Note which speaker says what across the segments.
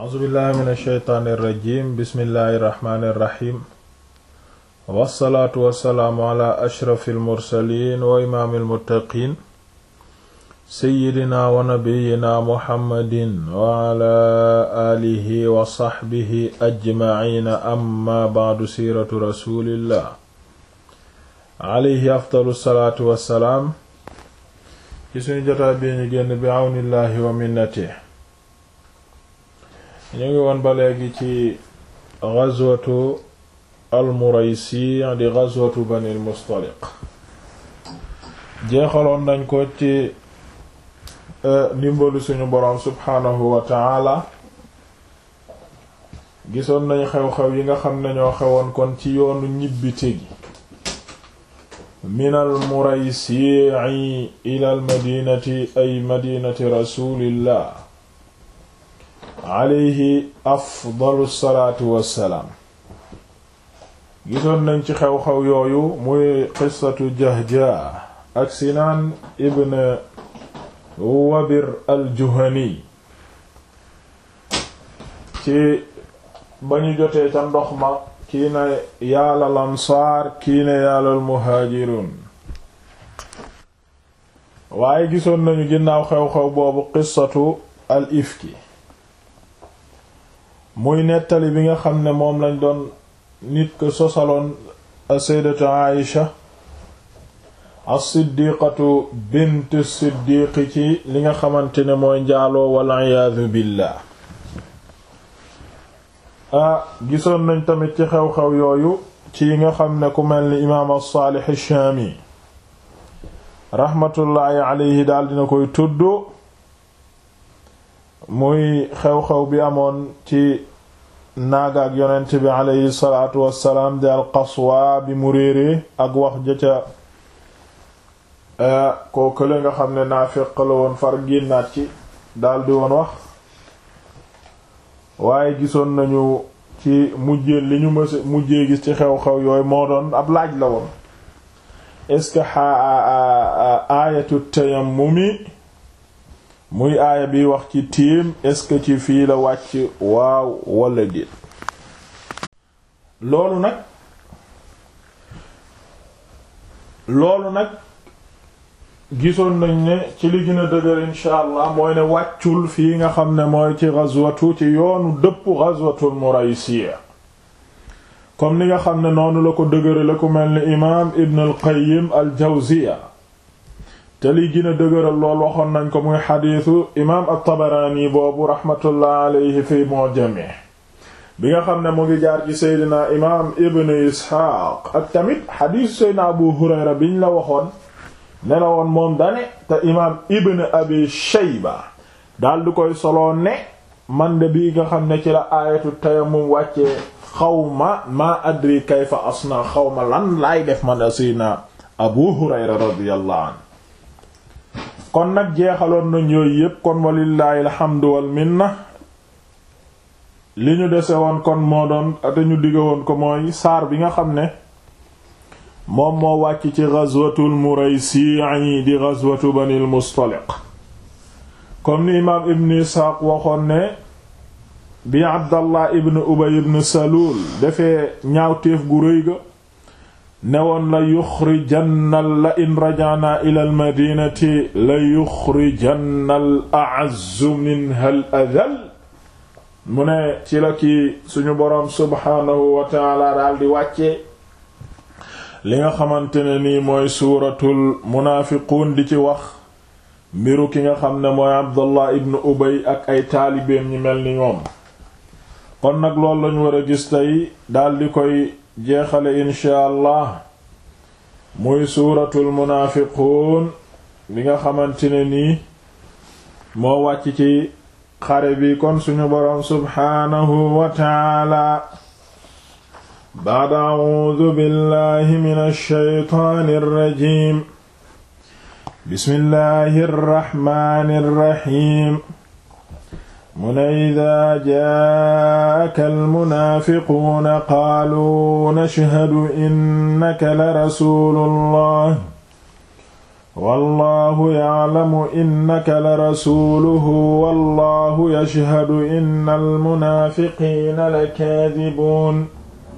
Speaker 1: a'uuzu billahi min alsheytaani irrajim bismillahi irrahmani irrahim wassalaatu wassalaamu ala ashrafi almursalin wa imaami almuttaqin seyyidina wa nabiyina muhammadin wa ala alihi wa saxbihi ajmaciina amma bacdu siiratu rasulillah alayhi afdalu salaatu wassalaam ci suñu jotaa bi ñu génn bi awnillahi wa minnati ñu ngi woon ba léegi ci ghazwatu al-Muraysi di ghazwatu Bani al-Mustaliq jeexaloon nañ ko ci ndimbalu suñu boroom subhaanahu wa ta'ala gisoon nañ xew-xew yi nga xam ne ñoo xewoon kon ci yoonu ñibbite gi min al-Muraysi ila al-madinati ay madinati rasulillah alayhi afdalu salaatu wassalaam gisoon nañ ci xew-xew yooyu muy qissatu Jahja ak Sinaan ibn Wabir al-Juhani ci ba ñu jotee ca ndox ma kii na yaalal ansaar kii na yaalal muhaajiruun waaye gisoon nañu ginnaaw xew-xew boobu qissatu al ifki muy nettali bi nga xam ne moom lañ doon nit ko sosaloon sayyidatu Aïsha as-siddiqatu bint siddiqi ci li nga xamante ne mooy njaaloo wal iyaadu billah ah gisoon nañ tamit ci xew-xew yooyu ci yi nga xam ne ku mel ni imaam as-Saalih ash-Shaami raxmatullaahi alayhi daal dina koy tudd muy xew-xew bi amoon ci naaga ak yonent bi alayhi salaatu wassalaam di al-Qaswa bi mu réeree ak wax jëca koo kële nga xam ne naafiq la woon far génnaat ci daldi woon wax waaye gisoon nañu ci mujjee li ñu mës mujjee gis ci xew-xew yooyu moo doon ab laaj la woon est-ce que aayatu tayammumi muy aaya bi wax ci tiim est-ce que ci fii la wàcc waaw wala déet loolu nag loolu nag gisoon nañ ne ci li gën a dëgër insha allah mooy ne wàccul fii nga xam ne mooy ci ghazwatu ci yoonu dëpp ghazwatul Muraysiya comme ni nga xam ne noonu la ko dëgëre la ko mel ni imaam Ibn al-Qayyim al-Jawziya te li gën a dëgëral lool waxoon nañ ko muy xadiisu imaam at-Tabarani boobu rahmatullah alayhi fi mu'jami bi nga xam ne mu ngi jaar ci seydina imaam Ibn Isxaaq ak tamit xadiisu seydina Abu Hurayra biñ la waxoon ne la woon moom dane te imaam Ibn Abi Shayba daal di koy soloo ne man de bii nga xam ne ci la aayatu tayammum wàccee xawma maa adri kayfa asna xawma lan laay def man a seydina Abu Hurayra radiyallahu anhu kon nag jeexaloon nañ yooyu yépp kon walillaahi alhamdu wal minna li ñu dese woon kon moo doon te ñu digga woon ko mooy saar bi nga xam ne moom moo wàcc ci ghazwatul Muraysi di ghazwatu Banil Mustaliq comme ni imaam Ibn Isxaaq waxoon ne bi Abdallah ibn Ubay ibn Salul defee ñaawteef gu rëy ga newoon la yuxrijanna la in rajana ila al madinati la yuxrijanna al a'azzu minha al adhal mu ne ci la kii suñu boroom subhaanahu wa taala daal di wàccee li nga xamante ne nii mooy suuratul munaafiquun di ci wax mbiru ki nga xam ne mooy abdullah ibn ubay ak ay taalibeem ñi mel ni ñoom kon nag loolu lañu war a gis tey daal di koy jeexale insha allah muy suuratul munaafiquun bi nga xamante ne nii moo wàcc ci xare bi kon suñu boroom subhaanahu wa taala ba'da a'uudu billahi minash shaytaanir rajiim bismillahir rahmaanir rahiim mu ne idaa jaaka almunaafiquuna qaaluu nashhadu innaka la rasuulullah wallahu ya'lamu innaka la rasuuluhu wallahu yashhadu innal munaafiqiina lakaadibuun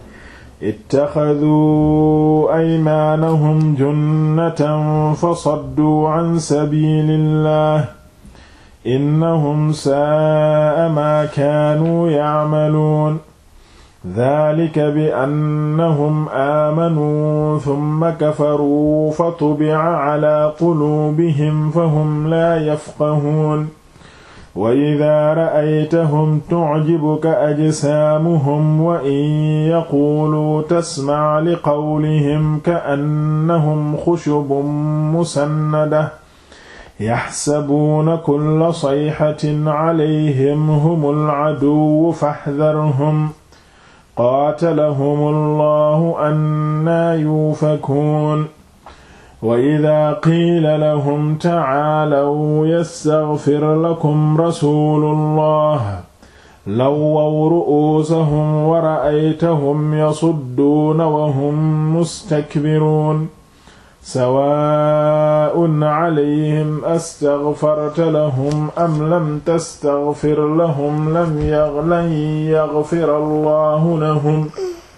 Speaker 1: ittaxaduu aymaanahum junnatan fasadduu an sabiilillah innahum saa'a maa kaanuu ya'maluun daalika bi annahum aamanuu summa kafaruu fatubi'a calaa quluubihim fahum laa yafqahuun wa idaa ra'aytahum tu'jibuka ajsaamuhum wa in yaquuluu tasmac liqawlihim ka'annahum xushubun musannada yaxsabuuna kulla sayxatin calayhim humul caduwwu faxdarhum qaatalahum allahu annaa yuufakuun wa idaa qiila lahum tacaalaw yastaghfir lakum rasuulullah lawwaw ru'uusahum wa ra'aytahum yasudduuna wa hum mustakbiruun sawaa'un calayhim astaghfarta lahum am lam tastaghfir lahum lam yaghfir allahu lahum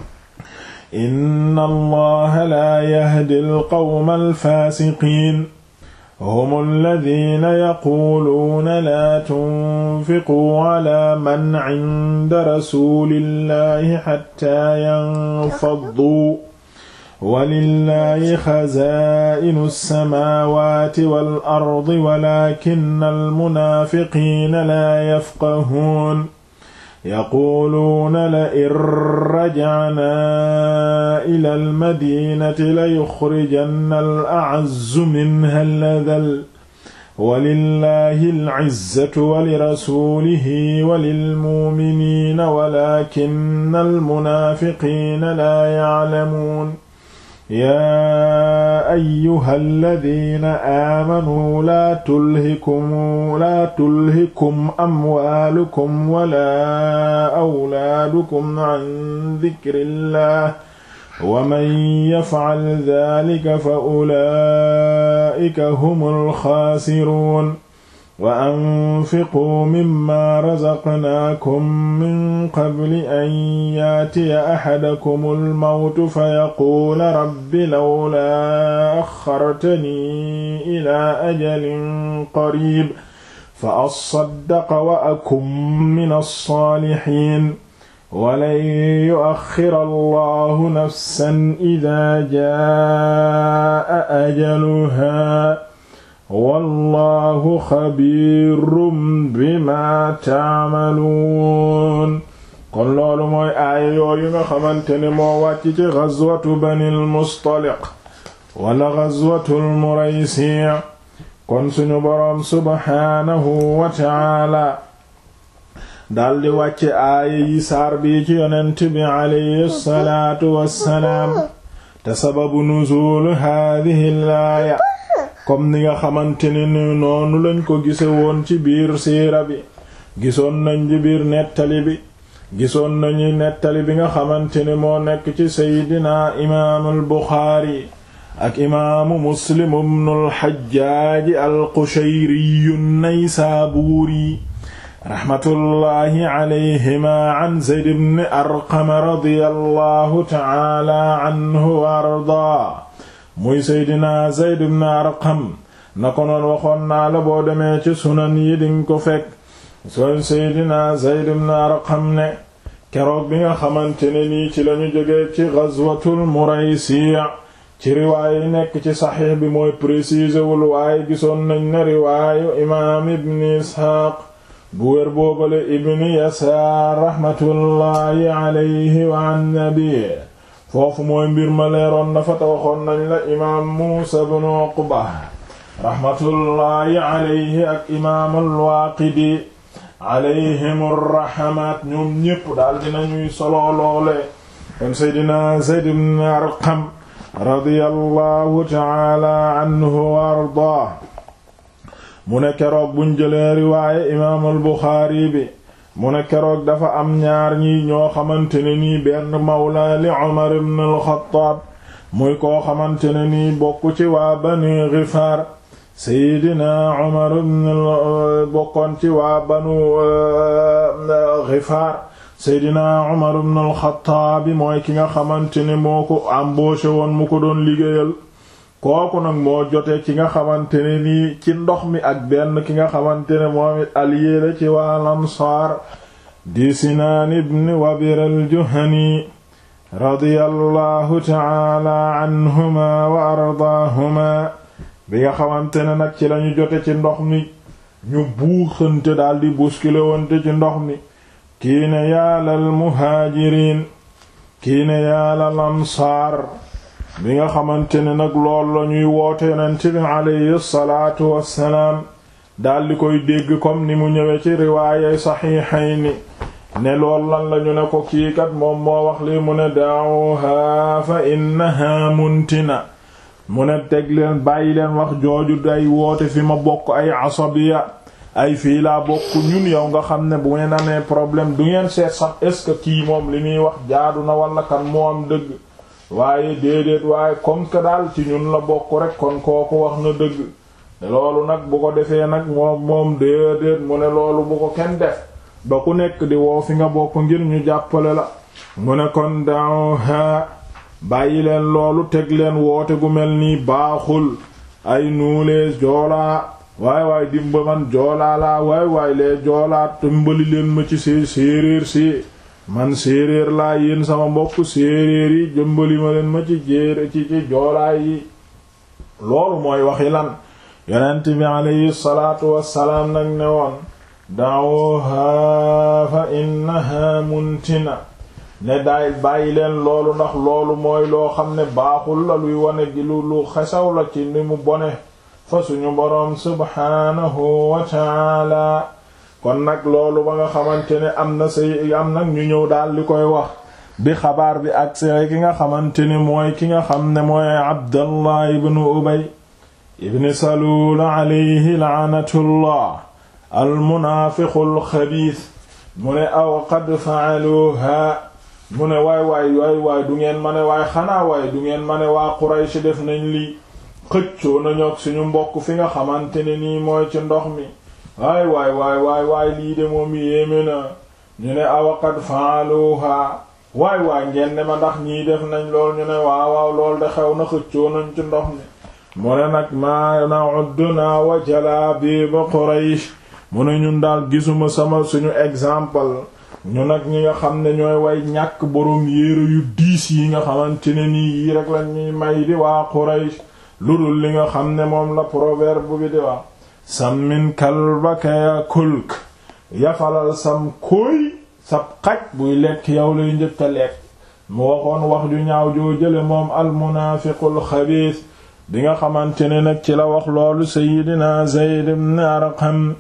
Speaker 1: inna allaha laa yahdi alqawma alfaasiqiin hum alladina yaquuluuna laa tunfiquu ala man cinda rasulillahi xatta yanfadduu walillahi xazaa'inu alsamaawaati wal ardi walakinna almunaafiqiina laa yafqahuun yaquuluuna la in rajacnaa ila almadinati la yuxrijanna al-a'azzu minha al-adall walillahi al-'izzatu wa lirasuulihi wa lilmu'miniina walaakinna almunaafiqiina laa ya'lamuun yaa ayyuha alladina aamanuu laa tulhikum laa tulhikum amwaalukum wala awlaadukum an dikrillah wa man yafcal dalika fa ulaa'ika humul xaasiruun wa anfiquu mimma razaqnaakum min qabli an yaatiya axadakumul mawtu fayaquula rabbi lawlaa axxartanii ilaa ajalin qariib fa assaddaqa wa akun mina saalixiin walan yu'axxira allahu nafsan idaa jaa'a ajaluhaa wallahu xabiirum bima taamaluun kon loolu mooy aaya yooyu nga xamante ne moo wàcc ci gazwatu banil mustaliq wala gazwatul muraysi kon suñu boroom subhaanahu wa taala daldi wàcce aaya yi saar bi ci yonent bi alayhi salaatu wassalaam te sababu nuzuul haadihi laaya comme ni nga xamante ne ni noonu lañ ko gise woon ci biir siira bi gisoon nañ ci biir nettali bi gisoon nañu nettali bi nga xamante ne moo nekk ci seydina imaamul buxaari ak imaamu muslim ibnul xajjaaji al qushayriyu naysaabuuri raxmatullaahi alayhima an zayd ibn arqam radiyallahu ta'ala anhu wa ardaa muy seydina Zayd ibn Arqam na ko noon waxoon naa la boo demee ci sunan yi dinga ko fekk soon seydina Zayd ibn Arqam ne keroog bi nga xamante ne nii ci lañu jógee ci ghazwatul Muraysiya ci riwaaya yi nekk ci saxiix bi mooy préciser wul waaye gisoon nañ ne riwaayu imaam ibn Isxaaq bu wér boobale ibn Yasaar raxmatullaahi alayhi wa an nabi foofu mooy mbir ma leeroon na fa ta waxoon nañ la imaam Muusa ibn Uqba raxmatullaahi alayhi ak imaam al-Waaqidi alayhim arrahamaat ñoom ñépp daal dinañuy solo loole kon seydina Zayd ibn Arqam radiyallahu taala anhu wa ardaa mu ne keroog buñ jëlee riwaaye imaam al-Buxaari bi mu ne keroog dafa am ñaar ñi ñoo xamante ne nii benn mawla li Umar ibn al-Xattaab muy koo xamante ne nii bokk ci waa Bani Gifaar seydina Umar ibn bokkoon ci waa banu Gifaar seydina Umar ibn al-Xattaab mooy ki nga xamante ne moo ko embauché woon mu ko doon liggéeyal kooku nag moo jote ci nga xamante ne nii ci ndox mi ak benn ki nga xamante ne moom it allié la ci waa Ansaar di Sinaan ibn Wabir al-Juhani radiyallahu ta'ala anhuma wa ardaahuma bi nga xamante ne nag ci lañu jote ci ndox mi ñu buuxante daldi bousculer wante ci ndox mi kii ne yaalal muhaajiriin kii ne yaalal ansaar bi nga xamante ne nag lool la ñuy woote yonent bi alayhi salaatu wassalaam daldi koy dégg comme ni mu ñëwee ci riwaayay saxiixayni ne lool lan lañu ne ko kii kat moom moo wax lii mu ne daawuha fa innaha muntina mu ne teg leen bàyyi leen wax jooju day woote fi ma bokk ay asabiya ay fii laa bokk ñun yow nga xam ne bu ngeen amee problème du ngeen seet sax est-ce que kii moom li muy wax jaadu na wala kan moo am dëgg waaye déedéet waaye comme que daal ci ñun la bokk rek kon kooku wax na dëgg loolu nag bu ko defee nag moom moom déedéet mu ne loolu bu ko kenn def ba ku nekk di woo fi nga bokk ngir ñu jàppale la mu ne kon daaw ha bàyyi leen loolu teg leen woote gu mel nii baaxul ay nuulee joolaa waay waay dimba man joolaa laa waay waay lee joolaa tëmbali leen ma ci see séeréer si man séeréer laa yéen sama mbokk séeréer yi jëmbali ma leen ma ci jéer ci ci joolaa yi loolu mooy waxi lan yonent bi alayhi salaatu wassalaam nag ne woon da'uha fa innaha muntina ne daay bàyyi leen loolu ndax loolu mooy loo xam ne baaxul la luy wane gi lu lu xesaw la ci ni mu bone fa suñu boroom subhaanahu wa ta'ala kon nag loolu ba nga xamante ne am na say am nag ñu ñëw daal di koy wax bi xabaar bi ak say ki nga xamante ne mooy ki nga xam ne mooy Abdallah ibnu Ubay ibn Salul alayhi la'natullah almunaafiqu alxabiis mu ne aw qad fa'aluha mu ne waay waay waay waay du ngeen ma ne waay xanaa waay du ngeen ma ne waa Quraysh def nañ lii xëccoo nañu ak suñu mbokk fi nga xamante ne nii mooy ci ndox mi waay waay waay waay waay lii de moom yéeme na ñu ne aw qad fa'aluha waay waay ngeen ne ma ndax ñii def nañ lool ñu ne waaw waaw lool de xew na xëccoo nañ ci ndox mi mu ne nag maa na'udduna wa jalaabiib Quraysh mu ne ñun daal gisuma sama suñu exemple ñu nag ñi nga xam ne ñooy way ñàkk boroom yéere yu diis yi nga xamante ne nii yi rek la ñuy may di waa Quraysh lu dul li nga xam ne moom la proverbe bi di wax sammin kalbaka yakulk yafalal sam kóoy sab xaj buy lekk yow lay njëkk a lekk mu waxoon wax ju ñaaw joo jële moom almunaafiqul xabiis bi nga xamante ne nag ci la wax loolu Seydina Zayd ibn Arqam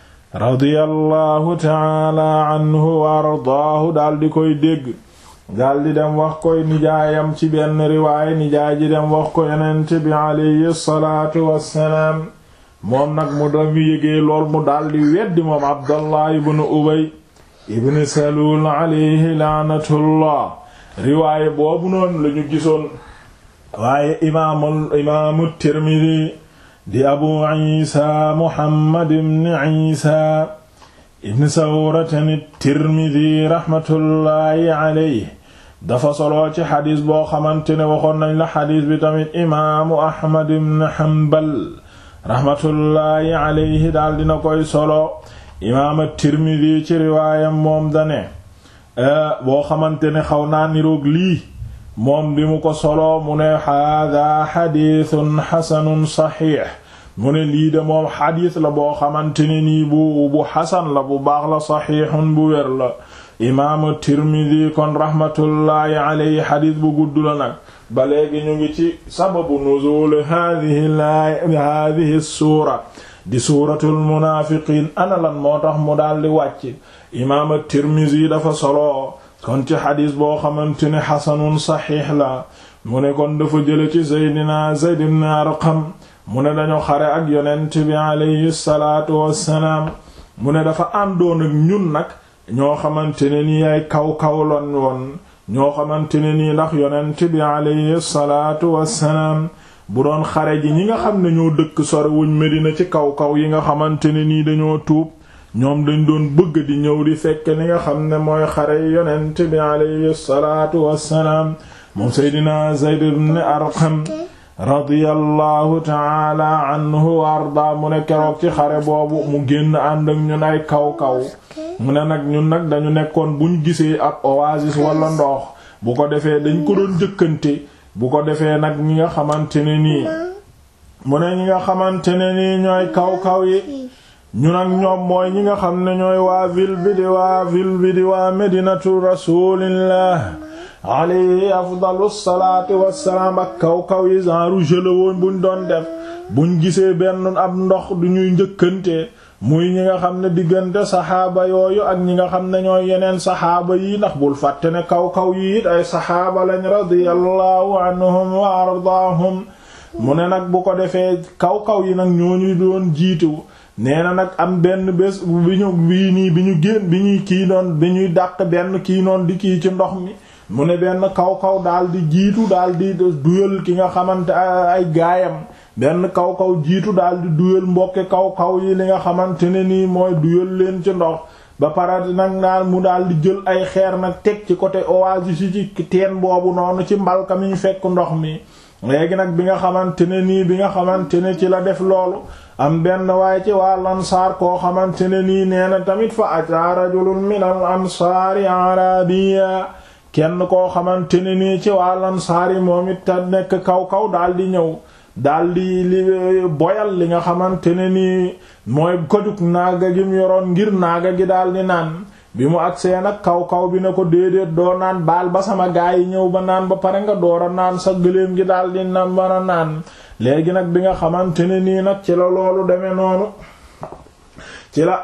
Speaker 1: radiyallahu taala anhu wa ardaahu daal di koy dégg daal di dem wax koy nijaayam ci benn riwaaya nijaay ji dem wax ko yonent bi alayhi salaatu wassalaam moom nag mu dem yégee lool mu daal di weddi moom Abdallah ibn Ubay ibn Salul alayhi laanatullah riwaaya boobu noonu lañu gisoon waaye imaamul imaamu Tirmidi di abu isa muhammad ibn isa ibn sawratan tirmidi raxmatullaahi alayhi dafa soloo ci xadis boo xamante ne waxoon nañ la xadis bi tamit imaamu ahmad ibn hanbal raxmatullaahi alayhi daal dina koy solo imaam tirmidi ci riwaayam moom dane boo xamante ne xaw naa niroog lii moom bi mu ko solo mu ne haadaa xadiisun xasanun saxiix mu ne lii de moom xadiis la boo xamante ne nii bu bu xasan la bu baax la saxiixun bu wér la imaamu tirmidi kon raxmatullaahi alayhi xadiis bu gudd la nag ba léegi ñu ngi ci sababu nuzuul haadihi haadihi suura di suuratul munaafiqiin ana lan moo tax mu daldi wàcc imaamu tirmidi dafa solo kon ci xadis boo xamante ne xasanun saxiix la mu ne kon dafa jële ci seydina Zayd ibn Arqam mu ne dañu xare ak yonent bi alayhi salaatu wassalaam mu ne dafa àndoon ak ñun nag ñoo xamante ne nii ay kaw-kaw lan woon ñoo xamante ne nii ndax yonent bi alayhi salaatu wassalaam bu doon xare ji ñi nga xam ne ñoo dëkk sore wuñ Medina ci kaw kaw yi nga xamante ne nii dañoo tuub ñoom dañ doon bëgg di ñëw di fekk ni nga xam ne mooy xare yonent bi alayhi salaatu wassalaam moom seydina Zayd ibn Arqam radiyallahu taala anhu wa arda mu ne keroog ci xare boobu mu génn ànd ak ñun ay kaw kaw mu ne nag ñun nag dañu nekkoon buñ gisee ak oasis wala ndox bu ko defee dañ ko doon jëkkante bu ko defee nag ñi nga xamante ne nii mu ne ñi nga xamante ne nii ñooy kaw kaw yi ñu nag ñoom mooy ñi nga xam ne ñooy waa ville bi di waa ville bi di waa medinatu rasulillah alayhi afdalu salaatu wassalaam ak kaw kaw yi genre jëla woon buñ doon def buñ gisee benn ab ndox du ñuy njëkkante muy ñi nga xam ne diggante saxaaba yooyu ak ñi nga xam ne ñooy yeneen saxaaba yi ndax bul fàtte ne kaw kaw yi it ay saxaaba lañ radiyallahu anhum wa ardaahum mu ne nag bu ko defee kaw kaw yi nag ñooñu doon jiitu nee na nag am benn bés bi ñu bii nii bi ñu génn bi ñuy kii doon bi ñuy dàq benn kii noon di kii ci ndox mi mu ne benn kaw kaw daal di jiitu daal di duyal ki nga xamante ay gaayam benn kaw kaw jiitu daal di duyal mbokki kaw kaw yi li nga xamante ne nii mooy duyal leen ci ndox ba pare nag naan mu daal di jël ay xeer nag teg ci côté oasis yi ci teen boobu noonu ci mbalka mi ñu fekk ndox mi léegi nag bi nga xamante ne nii bi nga xamante ne ci la def loolu am benn waaye ci waa lansaar koo xamante ne nii nee na tamit fa ataa rajulun min al ansaari arabiya kenn koo xamante ne nii ci waa lansaar yi moom it ta nekk kaw kaw daal di ñëw daal di li boyal li nga xamante ne nii mooy kojug naaga gi mu yoroon ngir naaga gi daal di naan bi mu agsee nag kaw kaw bi na ko déedéet doo naan baal ba sama gaa yi ñëw ba naan ba pare nga door a naan sa gëléem gi daal di naan ba naan léegi nag bi nga xamante ne nii nag ci la loolu demee noonu ci la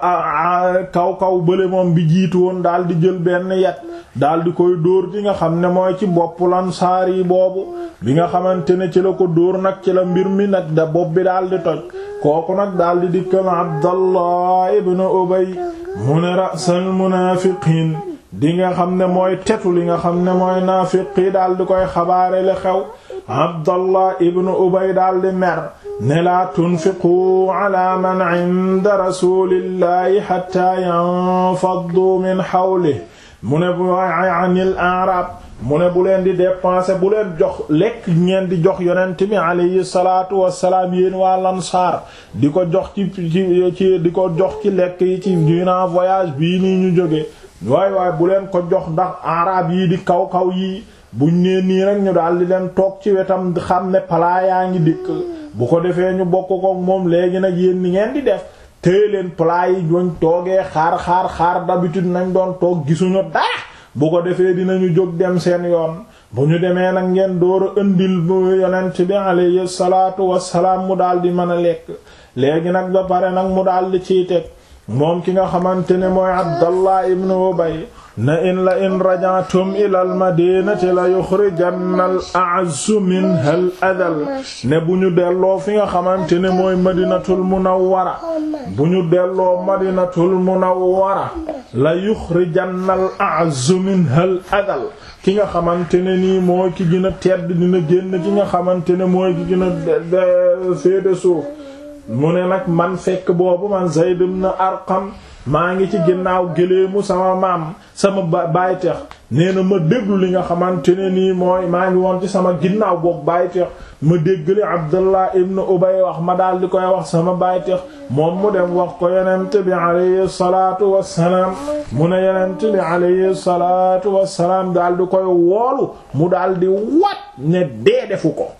Speaker 1: kaw kaw bële moom bi jiitu woon daal di jël benn yet daal di koy dóor ci nga xam ne mooy ci bopp lansaar yi boobu bi nga xamante ne ci la ko dóor nag ci la mbir mi nag da bopp bi daal di toj kooku nag daal di dikkal Abdallah ibn Ubay mu ne rasal munaafiqiin di nga xam ne mooy tetu li nga xam ne mooy naafiqi daal di koy xabaare li xew Abdallah ibn Ubay daal di mer ne laa tunfiqu ala man inda rasulillahi hatta yanfaddu min hawlihi mu ne bu anil a'rab mu ne bu leen di dépenser bu leen jox lekk ngeen di jox yonent mi alayhi salaatu wassalaam yéen waa Ansaar di ko jox ci ci di ko jox ci lekk yi ci durant voyage bii nii ñu jóge waay waay bu leen ko jox ndax arab yi di kaw kaw yi buñ nee nii rek ñu daal di leen toog ci wetam xam ne palaa yaa ngi dikk bu ko defee ñu bokk ko moom léegi nag yéen ni ngeen di def téye leen plat yi doñ toogee xaar xaar xaar d'habitude nañ doon toog gisuñu dara bu ko defee dinañu jóg dem seen yoon bu ñu demee nag ngeen door a ëndil bu yonent bi alayhi salaatu wassalaam mu daal di mën a lekk léegi nag ba pare nag mu daal di ciy teg moom ki nga xamante ne mooy Abdallah ibn Ubay na in la in rajatum ila al madinati la yuxrijanna al a'azzu minha al adal ne bu ñu delloo fi nga xamante ne mooy madinatul munawwara bu ñu delloo madinatul munawwara la yuxrijanna al a'azzu minha al adal ki nga xamante ne nii mooy ki gën a tedd dina génn ki nga xamante ne mooy ki gën a féete suuf mu ne nag man fekk boobu man Zayd ibn Arqam maa ngi ci ginnaaw géléemu sama maam sama bayteex nee na ma déglu li nga xamante ne nii mooy maa ngi woon ci sama ginnaaw boobu bayteex ma déggali Abdullah ibn Ubay wax ma daal di koy wax sama bayteex moom mu dem wax ko yonent bi alayhi salaatu wassalaam mu ne yonent bi alayhi salaatu wassalaam daal di koy woolu mu daal di wat ne dee defu ko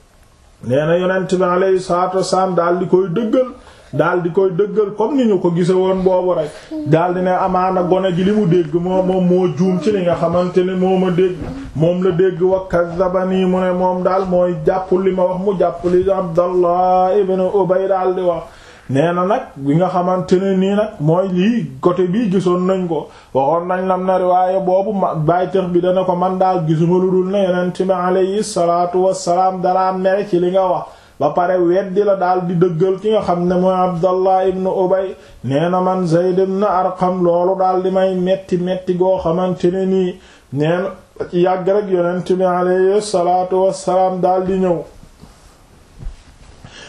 Speaker 1: nee na yonent bi alayhi salaatu wassalaam daal di koy dëggal daal di koy dëggal comme ni ñu ko gise woon boobu rek daal di ne amaana gone gi li mu dégg moo moom moo juum ci li nga xamante ne moo ma dégg moom la dégg wa kazzabani mu ne moom daal mooy jàppul li ma wax mu jàpp li Abdallah ibn Ubay daal di wax nee na nag bi nga xamante ne nii nag mooy lii côté bii gisoon nañ ko waxoon nañ lam na riwaaye boobu ma baytex bi dana ko man daal gisuma lu dul ne yonent bi alayhi salaatu wassalaam dalaa mere ci li nga wax ba pare weddi la daal di dëggal ki nga xam ne mooy Abdallah ibn Ubay nee na man Zayd ibn Arqam loolu daal di may metti metti goo xamante ne nii nee na ci yàgg rek yonent bi alayhi salaatu wassalaam daal di ñëw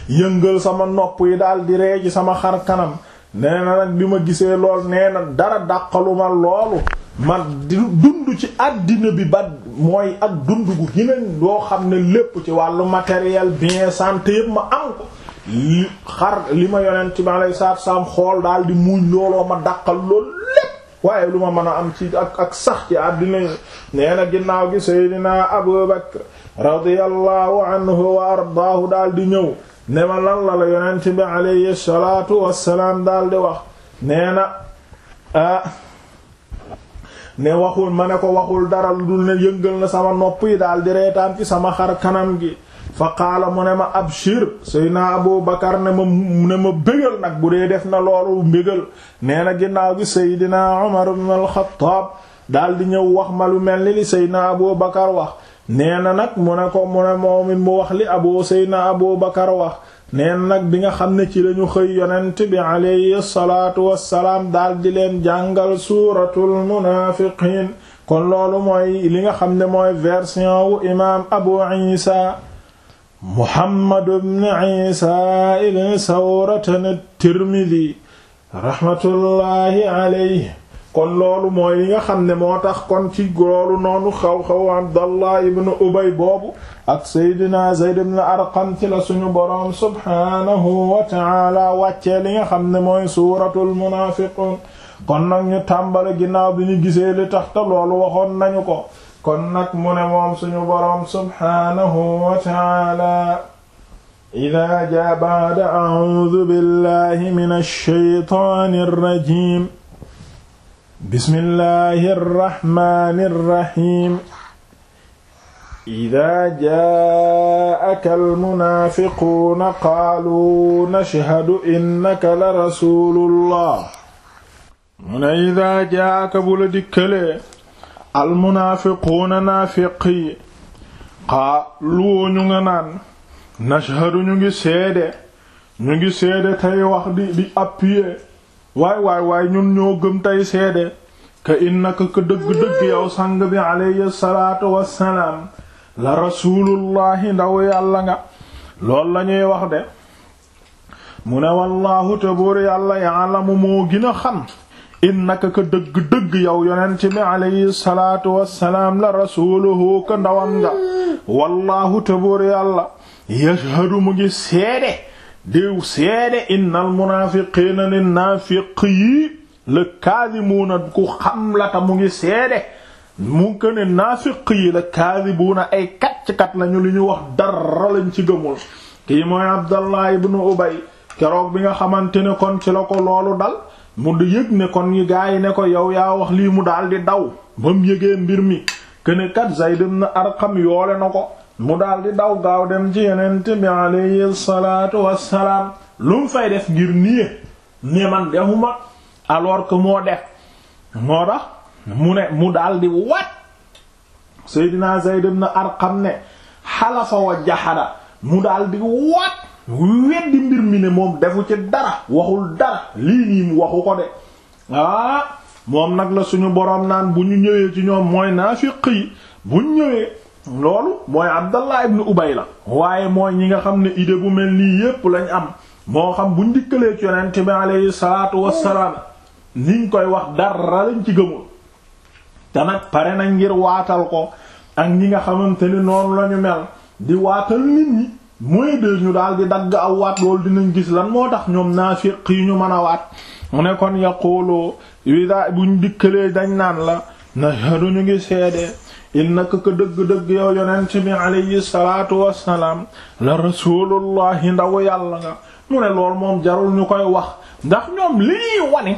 Speaker 1: yëngal sama nopp yi daal di ree ci sama xar kanam nee na nag bi ma gisee lool nee na dara dàqaluma loolu ma dund ci àddina bi ba mooy ak dund gu gineen doo xam ne lépp ci wàllu matériel bien santé yëpp ma am ko li xar li ma yonent bi alayhi salaatu salaam xool daal di muuñ looloo ma dàqal loolu lépp waaye lu ma mën a am ci ak ak sax ci àddina yi nee na ginnaaw gi Seydina Abu Bakr radiyallahu anhu wa ardaahu daal di ñëw ne ma lan la la yonent bi alayhi salaatu wassalaam daal di wax nee na ah ne waxul ma ne ko waxul dara lu dul ne yëngal na sama nopp yi daal di reetaan ci sama xar kanam gi fa qaala mu ne ma abshir Seydina Abu Bakar ne ma ne ma bégal nag bu dee def na loolu mbégal nee na ginnaaw gi Seydina Umar ibn al-Khattab daal di ñëw wax ma lu mel ni li Seydina Abu Bakar wax nee na nag mu ne ko mu ne moom it mu wax li abu Seydina Abu Bakar wax nee na nag bi nga xam ne ci lañu xëy yonent bi alayhi salaatu wassalaam daal di leen jàngal suuratul munaafiqiin kon loolu mooy li nga xam ne mooy version wu imaam Abu Isa Muhammad ibn Isa ibn Sawrata at-Tirmidhi rahmatullahi alayhi kon loolu mooy li nga xam ne moo tax kon ci loolu noonu xaw-xaw Abdallah ibn Ubay boobu ak Seydina Zayd ibn Arqam ci la suñu boroom subhaanahu wa ta'ala wàccee li nga xam ne mooy suuratul munaafiqun kon nag ñu tàmbale ginnaaw bi ñu gisee li tax te loolu waxoon nañu ko kon nag mu ne moom suñu boroom subhaanahu wa ta'ala idaa jaa ba'da a'uudu billahi minash shaytaanir rajiim bismillahi rrahmani rrahim ida jaaka almunaafiquuna qaaluu nashhadu innaka la rasulullah mu ne ida jaaka bu la dikkalee almunaafiquuna naafiq yi qaaluu ñu nga naan nashhadu ñu ngi seede ñu ngi seede tey wax di di appuyer waay waay waay ñun ñoo gëm tey seede ka innaka ka dëgg-dëgg yow sang bi alayhi salaatu wassalaam la rasulullahi ndaw yàlla nga lool la ñuy wax de mu ne wallaahu te buur yàlla ya'lamu moo gën a xam innaka ka dëgg-dëgg yow yonent bi alayhi salaatu wassalaam la rasuluhu ka ndawam nga wallaahu te buur yàlla yashhadu mu ngi seede déew seede innal munaafiqiina ne naafiq yi la kaadimuuna ku xam la ta mu ngi seede mu ko ne naafiq yi la kaadibuuna ay kacc-kat lañu li ñu wax dara lañ ci gëmul kii mooy Abdallah ibnu Ubay keroog bi nga xamante ne kon ci la ko loolu dal mu di yëg ne kon yi gaa yi ne ko yow yaa wax lii mu daal di daw ba mu yëgee mbir mi kene kat Zayd ibn Arqam yoole na ko mu daal di daw gaaw dem ci yonent bi alayhi salaatu wassalaam lu mu fay def ngir nii ne man defuma alors que moo def moo tax mu ne mu daal di wat Seydina Zayd ibn Arqam ne xalafa wa jaxada mu daal di wat weddi mbir mi ne moom defu ci dara waxul dara lii nii mu waxu ko de ah moom nag la suñu boroom naan bu ñu ñëwee ci ñoom mooy naafiq yi bu ñu ñëwee loolu mooy Abdallah ibn Ubay la waaye mooy ñi nga xam ne idée bu mel nii yépp lañ am moo xam buñ dikkalee ci yonent bi alayhi salaatu wassalaam niñ koy wax dara lañ ci gëmul te nag pare nañ ngir waatal ko ak ñi nga xamante ni noonu lañu mel di waatal nit ñi mooy de ñu daal di dagg aw waat loolu dinañ gis lan moo tax ñoom naafiq yi ñu mën a waat mu ne kon yaqulu wida buñ dikkalee dañ naan la nashhadu ñu ngi seede innaka ko dëgg-dëgg yow yonent bi alayhi salaatu wassalaam la rasulullahi ndaw yàlla nga mu ne lool moom jarul ñu koy wax ndax ñoom li ñuy wane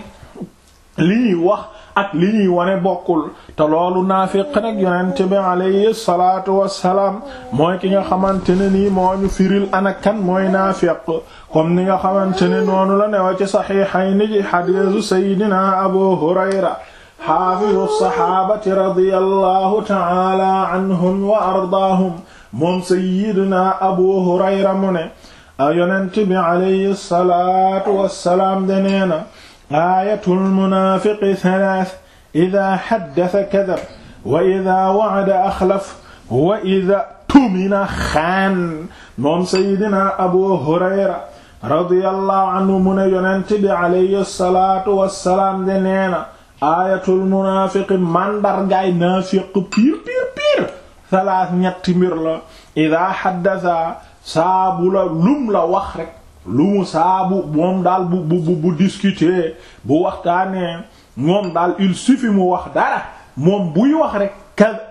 Speaker 1: li ñuy wax ak li ñuy wane bokkul te loolu naafiq nag yonent bi alayhi salaatu wassalaam mooy ki nga xamante ne nii moo ñu firil ana kan mooy naafiq comme ni nga xamante ne noonu la newa ci saxiixayni ji xadiisu sayyidina abu hurayra xaafidu saxaabati radiyallahu ta'ala anhum wa ardaahum moom sayyidina abu hurayra mu ne yonent bi alayhi salaatu wassalaam de nee na aayatul munaafiqi thalath idaa haddasa kadab wa idaa wa'ada axlaf wa idaa tumina xaan moom Seydina Abu Hurayra radiyallahu anhu mu ne yonent bi alayhi salaatu wassalaam de neena aayatul munaafiqi màndargaay naafiq piir piir piir salaas ñetti mbir la ida xaddasa saabu la lum la wax rek lu mu saabu moom daal bu bu bu discuter bu waxtaanee moom daal il suffit mu wax dara moom buy wax rek ka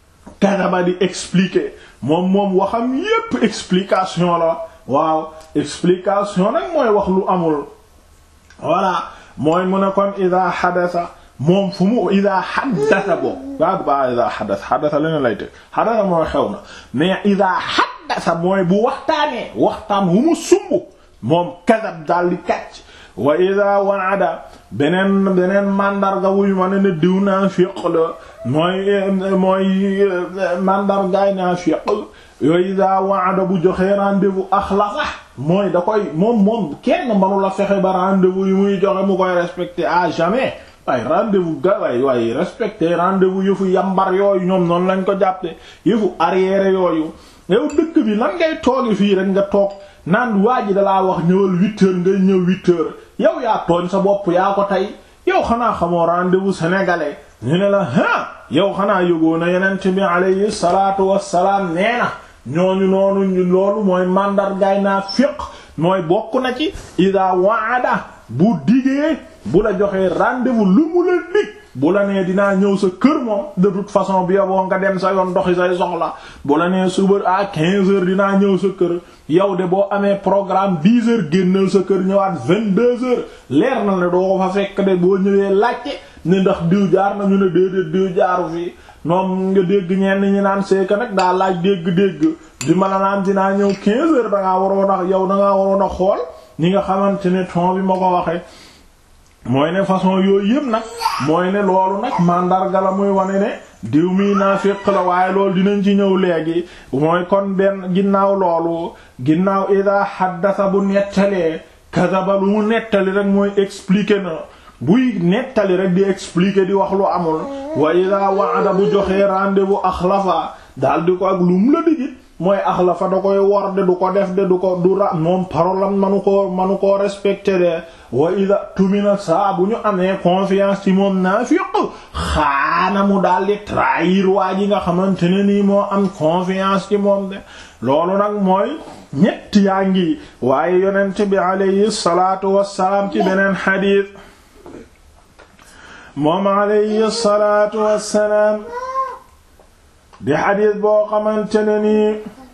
Speaker 1: kadaba di expliquer moom moom waxam yépp explication la waaw explication nag mooy wax lu amul voilà mooy mu ne kon ida xadasa moom fu mu ida xaddasa boobu waag ba ida xaddasa xaddasa leneen lay teg xaddasa mooy xew na mais ida xaddasa mooy bu waxtaanee waxtaan wu mu sumb moom kadab daal di kàcc wa ida waada beneen beneen mandarga wuy ma ne ne diw naafiq la mooy mooy mandargaay naafiq yooyu ida waada bu joxee rendez-vous axlafa mooy da koy moom moom kenn manu la fexe ba rendez-vous yi muy joxe mu koy respecter à jamais waaye rendez-vous ga waay waaye respecter rendez-vous yëfu yambar yooyu ñoom noonu lañ ko jàppe yëfu arrière yooyu yow dëkk bi lan ngay toogi fii rek nga toog naan waa ji dalaa wax ñëwal huit heures ngay ñëw huit heures yow yaa tooñ sa bopp yaa ko tey yow xanaa xamoo rendez-vous sénégalais ñu ne la ah yow xanaa yógoo na yenent bi alayhi salaatu wassalaam nee na ñooñu noonu ñu loolu mooy màndargaay naa fiq mooy bokk na ci ida waada bu digee bu la joxee rendez-vous lu mu la dig bu la nee dinaa ñëw sa kër moom de toute façon bi yoboo nga dem sa yoon doxi say soxla bu la nee suba à quinze heures dinaa ñëw sa kër yow de boo amee programme dix heures génnal sa kër ñëwaat vingt-deux heures leer na ne doo ko fa fekk de boo ñëwee laajte ne ndax diw jaar nañu ne déedéet diw jaaru fii noom nga dégg ñenn ñi naan seeka nag daa laaj dégg-dégg di ma la naan dinaa ñëw quinze heures dangaa waroon a yow dangaa waroon a xool ñi nga xamante ne ton bi ma ko waxee mooy ne façon yooyu yëpp nag mooy ne loolu nag mandarga la muy wane ne diw mi naafiq la waaye loolu dinañ ci ñëw léegi mooy kon benn ginnaaw loolu ginnaaw ida xaddasa bu nettalee kadaba lu mu nettali rek mooy expliquer na buy nettali rek di expliquer di wax lu amul wa ida wa'ada bu joxee rendez-vous axlafa daal di ko ak lu mu la digit mooy axlafa da koy wor de du ko def de du ko du ra moom parolam manu ko manu koo respecté de wa ida tumina saa bu ñu amee confiance ci moom naafiq xaana mu daal di trahir waa ji nga xamante ne nii moo am confiance ci moom de loolu nag mooy ñett yaa ngi waaye yonent bi alayhi salaatu wassalaam ci beneen xadiis moom alayhi salaatu wassalaam di xadiis boo xamante ne nii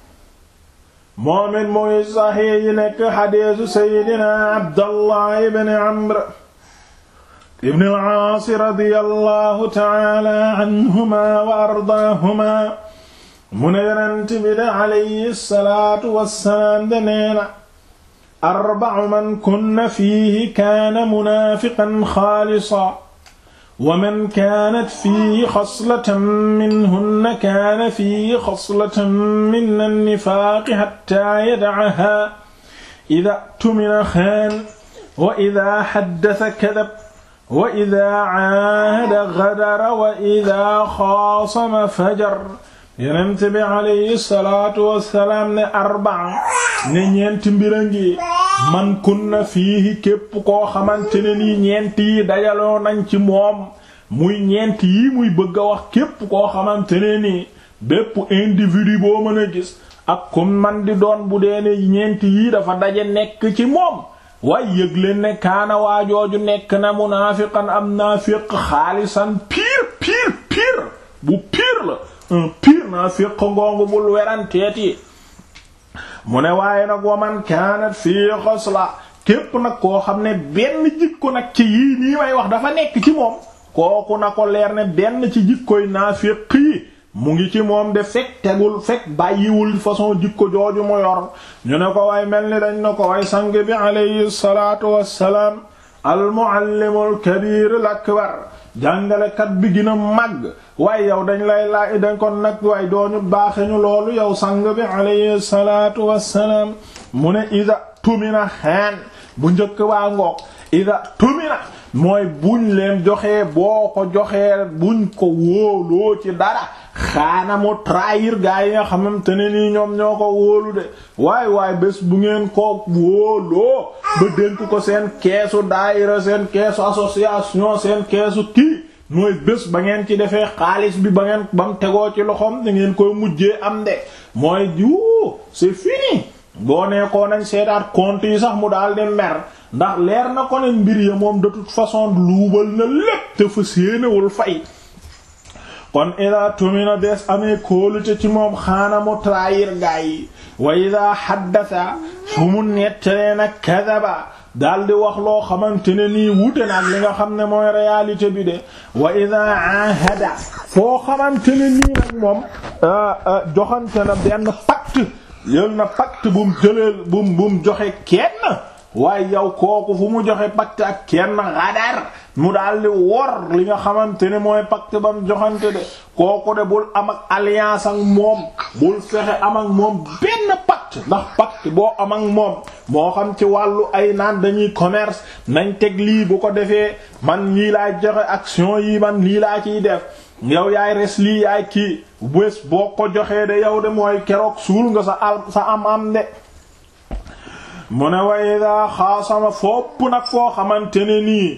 Speaker 1: moom it muy saxiix yi nekk xadiisu seydina abdallah ibn amr ibn al-aas radiyallahu ta'ala anhuma wa ardaahuma mu ne yonent bi de alayhi salaatu wassalaam de neena arba'u man kunna fiihi kaana munaafiqan xaalisan wa man kaanat fiihi xaslatan minhunna kaana fiihi xaslatan min an-nifaaqi hattaa yada'ahaa idaa tumina xaana wa idaa haddasa kadaba wa idaa caahada gadara wa idaa xaasama fajara Yonent bi alayhi salaatu wa salaam ne arbaa ne ñeenti mbir a ngi man kunna fiihi képp koo xamante ne nii ñeent yi dajaloo nañ ci moom muy ñeent yi muy bëgg a wax képp koo xamante ne nii bépp individu boo mën a gis ak kum man di doon bu dee ne ñeent yi dafa daje nekk ci moom waaye yëg leen ne kaana waajooju nekk na munaafiqan am naafiq xaalisan piir piir piir bu piir la un piir naafiq ngoongu bul weranteeti mu ne waaye nag waman kaanat fii xosla képp nag koo xam ne benn jikko nag ci yii nii may wax dafa nekk ci moom kooku na ko leer ne benn ci jikkoy naafiq yi mu ngi ci moom de fekk tegul fekk bàyyiwul façon jikko jooju mu yor ñu ne ko way mel ni dañ na ko way sang bi alayhi salaatu wassalaam al muallimul kabirul akbar jàngalekat bi gën a màgg waaye yow dañ lay laaj dañ kon nag waaye dooñu baaxe ñu loolu yow sang bi alayhi salaatu wassalaam mu ne ida tumina xeen bu njëkk waa ngoog ida tumina mooy buñ leen joxee boo ko joxee buñ ko wóoloo ci dara xaana mu trahir gaa yi nga xamante ne nii ñoom ñoo ko wóolu de waay waay bés bu ngeen ko wóoloo ba dénk ko seen keesu daayira seen keesu association seen keesu kii mooy bés ba ngeen ci defee xaalis bi ba ngeen ba mu tegoo ci loxoom da ngeen koy mujjee am de mooy yu c'est fini boo neekoo nañ seetaat compte yi sax mu daal di mer ndax leer na ko ne mbir ya moom de toute façon luubal na lépp te fa séenewul fay kon ida tumina des amee kóolute ci moom xaana mu trahir gaa yi wa ida xaddasa fu mu nettalee nag kadaba daal di wax loo xamante ne nii wute nag li nga xam ne mooy réalité bi de wa ida ahada foo xamante ne nii nag moom joxante na benn pacte yël na pacte bu mu jëleel bu mu bu mu joxe kenn waaye yow kooku fu mu joxe pacte ak kenn xadar mu daal di wor li nga xamante ne mooy pacte ba mu joxante de kooku de bul am ak alliance ak moom bul fexe am ak moom benn pacte ndax pacte boo am ak moom moo xam ci wàllu ay naan dañuy commerce nañ teg lii bu ko defee man lii laay joxe action yi man lii laa ciy def yow yaay res lii yaay kii bés boo ko joxee de yow de mooy keroog suul nga sa al sa am am de mu ne wa ida xaasama fopp nag foo xamante ne nii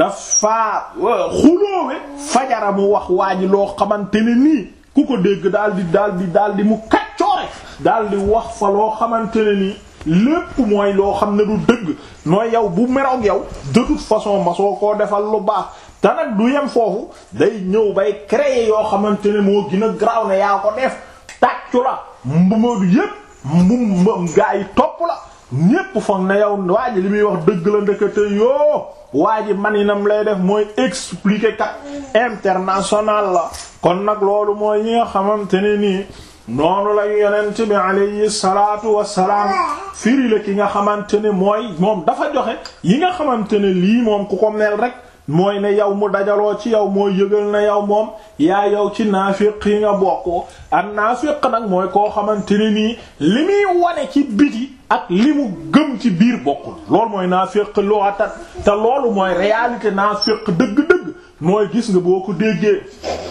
Speaker 1: dafa xulóowe fajara mu wax waa ji loo xamante ne nii ku ko dégg daal di daal di daal di mu kaccoore daal di wax fa loo xamante ne nii lépp mooy loo xam ne du dëgg nooy yow bu meroog yow de toute façon ma soo koo defal lu baax te nag du yem foofu day ñëw bay créer yoo xamante ne moo gën a garaaw ne yaa ko def tàccu la mbumadu yépp mbum gaa yi topp la ñépp foog na yow waa ji li muy wax dëgg la ndekete yoo waa ji maninam lay def mooy expliquer kat international la kon nag loolu mooy ñi nga xamante ne nii noonu la yonent bi alayhi salaatu wassalaam firi la ki nga xamante ne mooy moom dafa joxe yi nga xamante ne lii moom ku ko mel rek mooy ne yow mu dajaloo ci yow mooy yëgal na yow moom yaa yow ci naafiq yi nga bokk ak naafiq nag mooy koo xamante ne nii li muy wane ci biti ak li mu gëm ci biir bokkul loolu mooy naafiq lughatan te loolu mooy réalité naafiq dëgg-dëgg mooy gis nga boo ko déggee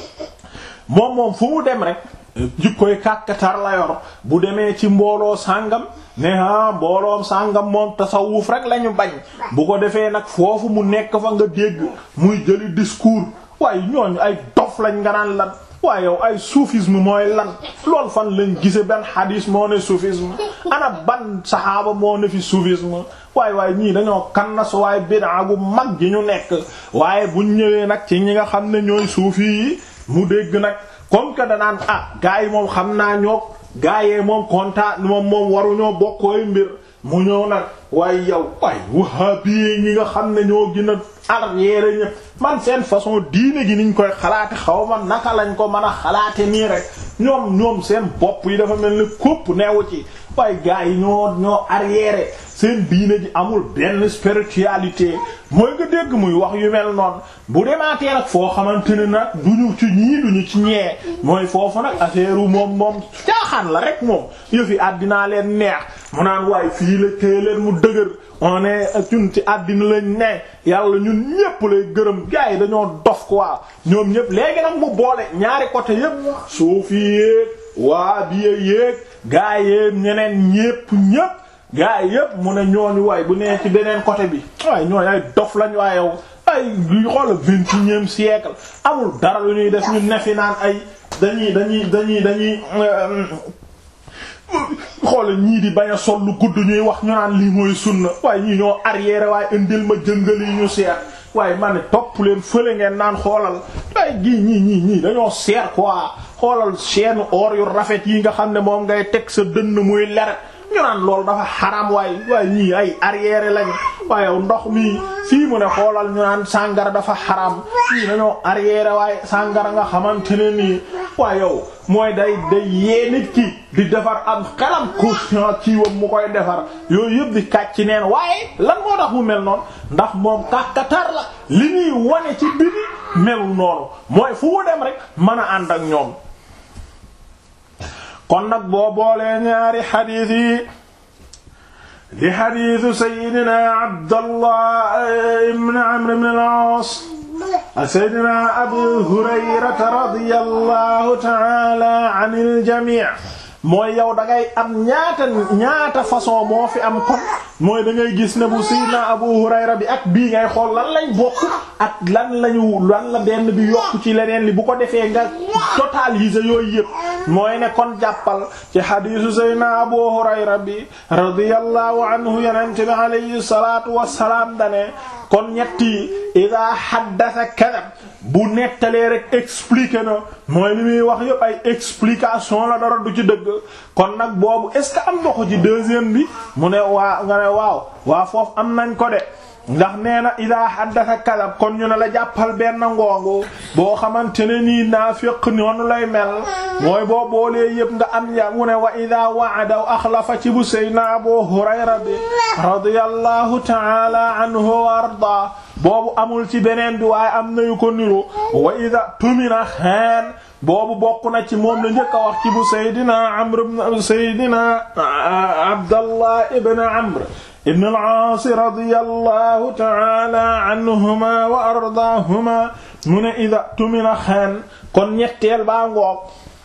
Speaker 1: moom moom fu mu dem rek jikkoy kàkkatar la yor bu demee ci mbooloo sàngam ne ah mbooloom sàngam moom tasawuf rek lañu bañ bu ko defee nag foofu mu nekk fa nga dégg muy jëli discours waaye ñooñu ay dof lañ nga naan lan waaye yow ay soufisme mooy lan lool fan lañ gise benn hadis moo ne soufisme ana ban saxaaba moo ne fi soufisme waaye waaye ñii dañoo kannas waaye bid'a gu mag gi ñu nekk waaye buñ ñëwee nag ci ñi nga xam ne ñooy suufi yi mu dégg nag comme que danaan ah gars yi moom xam naa ñoo gars yee moom kontaan moom moom waruñoo bokkooy mbir mu ñëw nag waaye yow waaye wahabi ñi nga xam ne ñoo gën a arrière ñëpp man seen façon diine gi niñ koy xalaate xaw ma naka lañ ko mën a xalaate nii rek ñoom ñoom seen bopp yi dafa mel ni kopp neewu ci waaye gars yi ñoo ñoo arrière seen diine ji amul benn spiritualité mooy nga dégg muy wax yu mel noonu bu demaatee nag foo xamante ne nag duñu ci ñii duñu ci ñee mooy foofu nag affaire moom moom caaxaan la rek moom yëfi àddinaa leen neex mu naan waaye fii la téye leen mu dëgër on est ñun ci àddina lañ ne yàlla ñun ñépp lay gërëm gars yi dañoo dof quoi ñoom ñépp léegi nag mu boole ñaari côté yépp suufi yéeg waa biye yéeg gaa yéeg ñeneen ñépp ñépp gaa yépp mu ne ñooñu waay bu nee ci beneen côté bi waaye ñooñu ay dof lañ waaye yow ay luy xool vingt et unième siècle amul dara lu ñuy def ñu nefi naan ay dañuy dañuy dañuy dañuy xoolal ñii di bañ a sol lu gudd ñuy wax ñu naan lii mooy sunna waaye ñii ñoo arrière waaye indil ma jëngal yi ñu seet waaye ma ne topp leen fële ngeen naan xoolal waaye gii ñii ñii ñii dañoo seet quoi xoolal chaîne or yu rafet yi nga xam ne moom ngay teg sa dënn muy leret ñu naan loolu dafa xaram waaye waaye ñii ay arrière lañ waaye ndox mi fii mu ne xoolal ñu naan sàngara dafa xaram fii dañoo arrière waaye sàngara nga xamante ne nii waaye yow mooy day day yee nit ki di defar am xelam conscient ci wam mu koy defar yooyu yëpp di kàcc neen waaye lan moo tax mu mel noonu ndax moom kàkkatar la li ñuy wane ci biti melul noonu mooy fu mu dem rek mën a ànd ak ñoom kon nag boo boolee ñaari xadiis yi di xadiisu sayyidina Abdallah ibn Amr ibn al-Aas seydina abu hurayrata radiyallahu taala anil jamii mooy yow da ngay am ñaata ñaata façon moo fi am kon mooy da ngay gis ne bu sayyidina Abu Hurayra bi ak bii ngay xool lan lañ bokk ak lan lañu lan la benn bi yokk ci leneen li bu ko defee nga totaliser yooyu yëpp mooy ne kon jàppal ci hadiisu sayyidina Abu Hurayra bi radiyallahu anhu yonent bi alayhi salaatu wassalaam dane kon ñetti ida haddasa kadab bu nettalee rek expliqué na mooy li muy wax yëpp ay explication la dara du ci dëgg kon nag boobu est ce que am nga ko ci deuxième bi mu ne waa nga ne waaw waa foofu am nañ ko de ndax nee na ida haddasa kadab kon ñu ne la jàppal benn ngoongu boo xamante ne nii naafiq noonu lay mel mooy boo boolee yëpp nga am ya mu ne wa ida wa'ada axlafa ci bu sayna Abu Hurayra bi radiyallahu ta'ala anhu wa arda boobu amul ci beneen bi waaye am nayu ko niru wa ida tumina xaan boobu bokk na ci moom la njëkk a wax ci bu Seydina Amr ibn Seydina Abdallah ibn Amr ibn al-Aas radiyallahu ta'ala anhuma wa ardaahuma mu ne ida tumina xaan kon ñetteel baa ngoog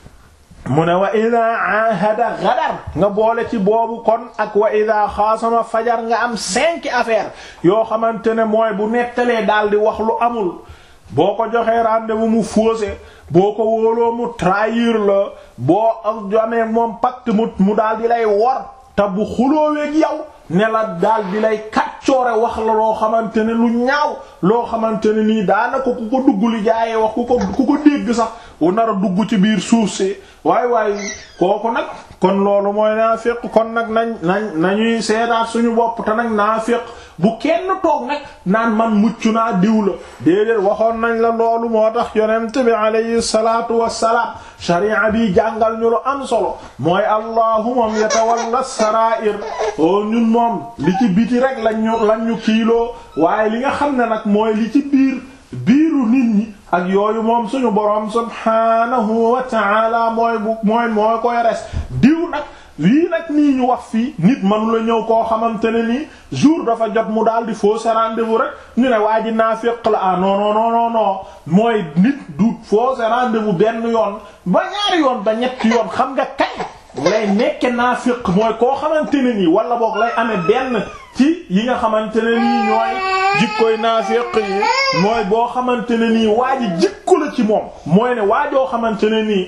Speaker 1: mu ne wa ida ahada gadar nga boole ci boobu kon ak wa ida xaasama fajar nga am cinq affaires yoo xamante ne mooy bu nettalee daal di wax lu amul boo ko joxee rendez-vous mu faussé boo ko wóoloo mu trahir la boo amee moom pacte mu mu daal di lay wor te bu xulóoweeg yow ne la daal di lay kaccoore wax la loo xamante ne lu ñaaw loo xamante ne nii daanaka ku ko dugg li jaayee wax ku ko ku ko dégg sax wu nar a dugg ci biir suuf si waay waay kooku nag kon loolu mooy naafiq kon nag nañ nañ nañuy seetaat suñu bopp te nag naafiq bu kenn toog nag naan man mucc naa diw la déedéet waxoon nañ la loolu moo tax yonent bi alayhi salaatu wassalaam sharia bi jàngal ñu lu am solo mooy allahu moom yatawalla sarair o ñun moom li ci biti rek lañ ñu lañ ñu kiiloo waaye li nga xam ne nag mooy li ci biir biiru nit ñi ak yooyu moom suñu boroom subhaanahu wa ta'ala mooy bu mooy mooy koy res diw nag lii nag nii ñu wax fii nit manu la ñëw koo xamante ne nii jour dafa jot mu daal di fausse rendez-vous rek ñu ne waa ji naafiq la ah non non non non mooy nit du fausse rendez-vous benn yoon ba ñaari yoon ba ñetti yoon xam nga kañ lay nekke naafiq mooy koo xamante ne nii wala boog lay amee benn ci yi nga xamante ne nii ñooy jikkoy naafiq yi mooy boo xamante ne nii waa ji jikko la ci moom mooy ne waajoo xamante ne nii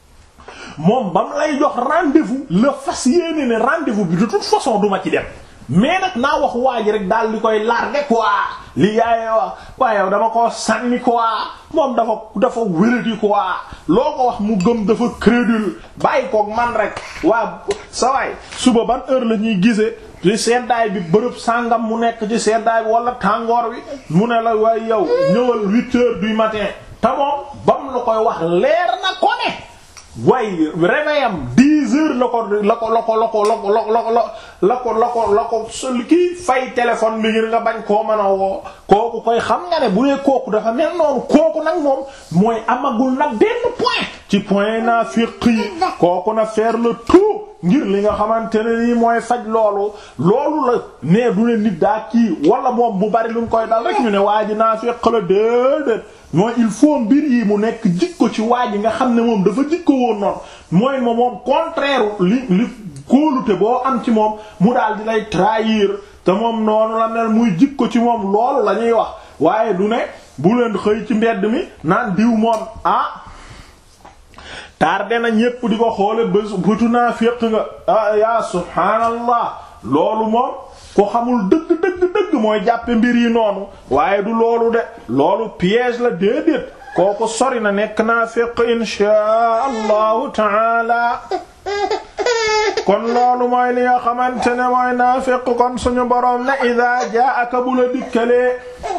Speaker 1: moom ba mu lay jox rendez-vous la fas yéene ne rendez-vous bi de toute façon duma ci dem mais nag naa wax waa ji rek daal di koy larguer quoi li yaayee wax waaye yow dama ko sànni quoi moom dafa dafa wéradi quoi loo ko wax mu gëm dafa crédule bàyyi koog man rek waa sa waay suba ban heure la ñuy gisee ci seddaay bi bërëb sàngam mu nekk ci seddaay bi wala tàngoor bi mu ne la waaye yow ñëwal huit heures du matin te moom bam la koy wax leer na ko ne waaye réveil am dix heures la ko la ko la ko la ko la ko la ko la ko la ko la ko sol kii fay téléphone bi ngir nga bañ koo mën a woo kooku koy xam nga ne bu dee kooku dafa mel noonu kooku nag moom mooy amagul nag benn point ci point naa fiq yi kooku na faire le tout ngir li nga xamante ne nii mooy faj loolu loolu la nee du ne nit daa kii wala moom bu bari lu mu koy dal rek ñu ne waa ji naa fiq la déedéet mooy il faut mbir yi mu nekk jikko ci waa ji nga xam ne moom dafa jikko woon noonu mooy moom moom contraire li li kóolute boo am ci moom mu daal di lay trahir te moom noonu la mel muy jikko ci moom loolu la ñuy wax waaye du ne bu leen xëy ci mbedd mi naan diw moom ah tardé na ñépp di ko xoole bés bëtu naa féq nga ah ya subhaanallah loolu moom ko xamul dëgg dëgg dëgg mooy jàppe mbir yi noonu waaye du loolu de loolu piège la déedéet kooku sori na nekk naa féq inshaa allahu taala kon loolu mooy li nga xamante ne mooy naafiq kon suñu boroom ne ida jaaka bu la dikkalee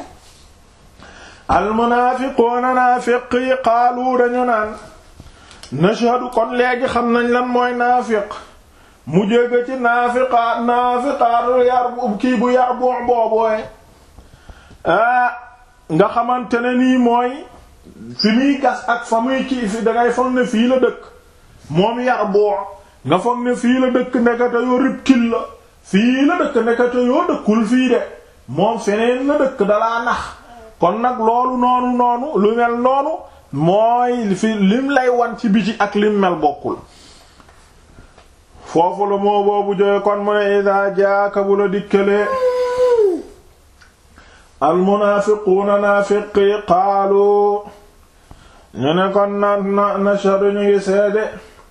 Speaker 1: almunaafiquuna naafiq yi qaalu dañu naan nashhadu kon léegi xam nañ lan mooy naafiq mu jóge ci naafiqaat naafiqaat yar kii bu yar bu boobooye ah nga xamante ne nii mooy fi muy gas ak fa muy kii fi dangay foog ne fii la dëkk moom yar boo nga foog ne fii la dëkk ndekete yoo reptile la fii la dëkk ndekete yoo dëkkul fii de moom feneen la dëkk dalaa nax kon nag loolu noonu noonu lu mel noonu mooy fi lim lay wan ci biti ak lim mel bokkul foofu la moo boobu jóge kon mu ne ida jaaka bu la dikkalee almunaafiquuna naafiqi qaalu ñu ne kon na na nashhadu ñu ngi seede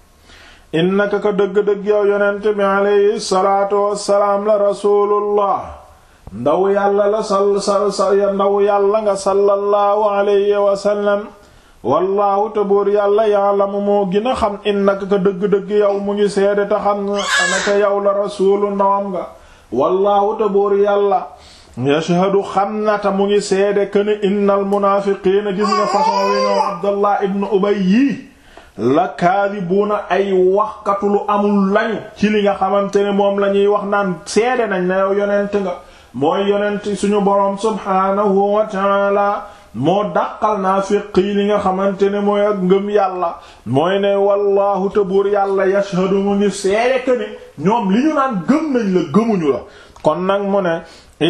Speaker 1: innaka ka dëgg-dëgg yow yonent bi alayhi salaatu wassalaam la rasulullah ndaw yàlla la sal sal sal ndaw yàlla nga sallallahu alayhi wa sallam wallaahu te buur yàlla ya'lamu moo gën a xam innaka ka dëgg-dëgg yow mu ngi seede te xam naka yow la rasuulu ndawam nga wallaahu te buur yàlla yashhadu xam na te mu ngi seede këne innal munaafiqiina gis nga façon wi ñoom Abdallah ibn Ubay yii la kaadibuuna ay waxkatu lu amul lañu ci li nga xamante ne moom la ñuy wax naan seede nañ na yow yonent nga mooy yonent suñu boroom subhaanahu wa ta'ala moo dàqal naafiq yi li nga xamante ne mooy ak ngëm yàlla mooy ne wallaahu te buur yàlla yashhadu mu ngi seede que ne ñoom li ñu naan gëm nañ la gëmuñu la kon nag mu ne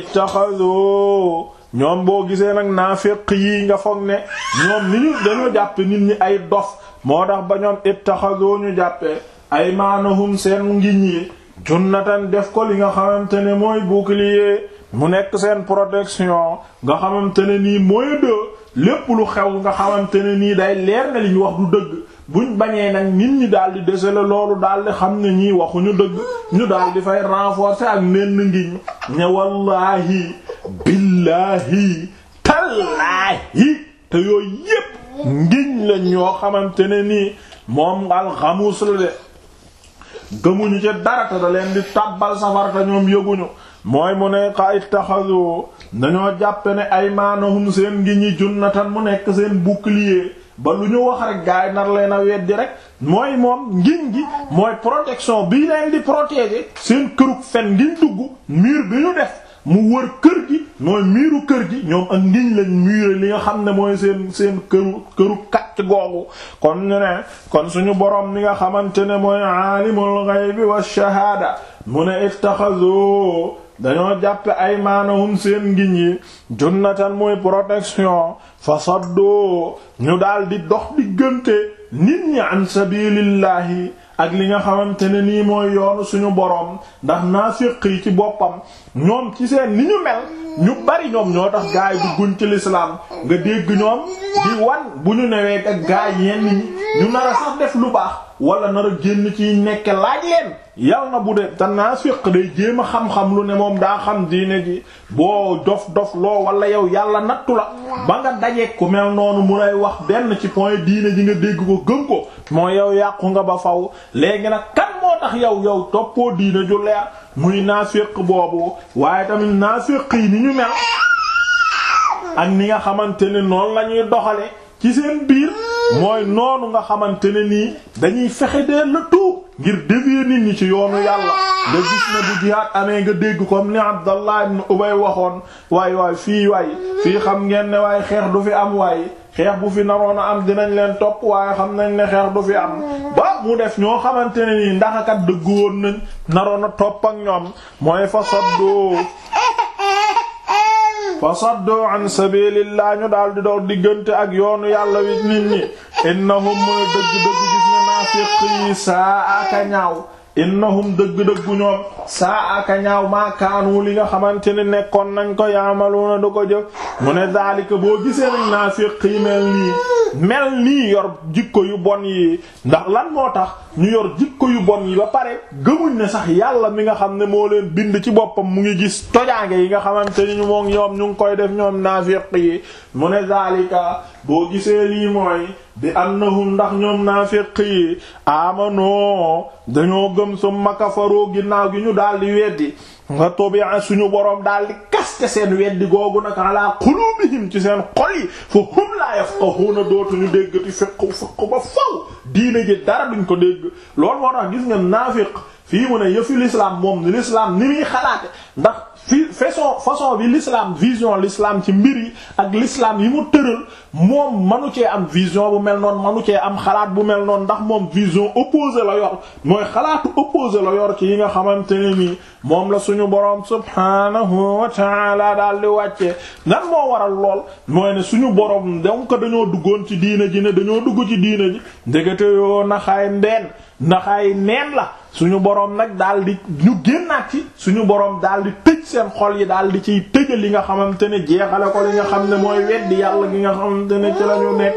Speaker 1: ittaxadu ñoom boo gisee nag naafiq yi nga foog ne ñoom ni ñu dañoo jàppe nit ñi ay dof moo tax ba ñoom ittaxadu ñu jàppe ay maanahum seen ngiñ yi junnatan def ko li nga xamante ne mooy bouclier mu nekk seen protection nga xamante ne nii mooy de lépp lu xew nga xamante ne nii day leer na li ñu wax du dëgg buñ bañee nag nit ñi daal di desale loolu daal di xam ne ñii waxuñu dëgg ñu daal di fay renforcer ak nenn ngiñ ne wallaahi billaahi tallaahi te yooyu yépp ngiñ la ñoo xamante ne nii moom al xamuus la de gëmuñu ci dara te da leen di tàbbal safara te ñoom yëguñu mooy mu ne xa ittaxadu dañoo jàppe ne ay maanahum seen ngi ñi junnatan mu nekk seen bouclier ba lu ñu wax rek gaay nar leen a weddi rek mooy moom ngiñ gi mooy protection bii leen di protéger seen kërug fen ngiñ dugg mur bi ñu def mu wër kër gi mooy miiru kër gi ñoom ak ngiñ lañ muré li nga xam ne mooy seen seen këru këru kacc googu kon ñu ne kon suñu boroom li nga xamante ne mooy aalimul ghaybi wa shahaada mu ne ittaxazu dañoo jàppe ay maanahum seen ngiñ yi junnatan muy protection fa saddoo ñu daal di dox diggante nit ñi an sabilillahi ak li nga xamante ne nii mooy yoonu suñu boroom ndax naafiq yi ci boppam ñoom ci seen ni ñu mel ñu bari ñoom ñoo tax gaay dugguñ ci lislaam nga dégg ñoom di wan bu ñu newee ak gaay yenn ñi ñu nar a sax def lu baax wala nar a génn ci nekke laaj leen yal na bu dee te naafiq day jéem a xam-xam lu ne moom daa xam diine ji boo dof dof loo wala yow yàlla nattu la ba nga dajeek ku mel noonu mu lay wax benn ci point diine ji nga dégg ko gëm ko moo yow yàqu nga ba faw léegi nag kan moo tax yow yow toppoo diine ju leer muy naafiq boobu waaye tamit naafiq yi ni ñu mel ak ni nga xamante ne noonu la ñuy doxale ci seen biir mooy noonu nga xamante ne nii dañuy fexe dee la tout ngir dévier nit ñi ci yoonu yàlla nga gis ne bu jihaad amee nga dégg comme ni Abdallah ibn Ubay waxoon waay waay fii waay fii xam ngeen ne waaye xeex du fi am waay xeex bu fi naroon a am dinañ leen topp waaye xam nañ ne xeex du fi am ba mu def ñoo xamante ne nii ndax kat dëggu woon nañ naroon a topp ak ñoom mooy fa soddoo fa saddu an sabilillah ñu daal di doon diggante ak yoonu yàlla wi nit ñi innahum mooy dëgg-dëgg gis nga naafiq yi saa aka ñaaw innahum dëgg-dëggu ñoom saa aka ñaaw maakaanu li nga xamante ne nekkoon nañ ko yaamaluuna du ko jëf mu ne daalika boo gisee nañ naafiq yi mel nii mel nii yor jikko yu bon yi ndax lan moo tax ñu yor jikko yu bon yi ba pare gëmuñ ne sax yàlla mi nga xam ne moo leen bind ci boppam mu ngi gis tojaange yi nga xamante ni ñu moom ñoom ñu ngi koy def ñoom naafiq yi mu ne daalika boo gisee lii mooy bi annahum ndax ñoom naafiq yi amanoo dañoo gëm summa kafaroo ginnaaw gi ñu daal di weddi nga tobi'a suñu boroom daal di kaste seen weddi googu nag ala qulubihim ci seen xol yi fa hum la yafqahuna dootuñu déggati fiq fiq ba faw diine ji dara duñ ko dégg loolu moo tax gis nga naafiq fii mu ne yëfi l'islam moom ni l'islam ni muy xalaate ndax fi façon façon bi l'islam vision l'islam ci mbir yi ak l'islam yi mu tëral moom manu cee am vision bu mel noonu manu cee am xalaat bu mel noonu ndax moom vision opposée la yor mooy xalaatu opposé la yor ci yi nga xamante ne nii moom la suñu boroom subhanahu wa ta'ala daal di wàccee nan moo waral lool mooy ne suñu boroom donc dañoo duggoon ci diina ji ne dañoo dugg ci diina ji ndekete yoo naxaay ndeen naxaay neen la suñu boroom nag daal di ñu génnaat ci suñu boroom daal di tëj seen xol yi daal di ciy tëjal li nga xamante ne jeexale ko li nga xam ne mooy weddi yàlla gi nga xamante ne ci lañu nekk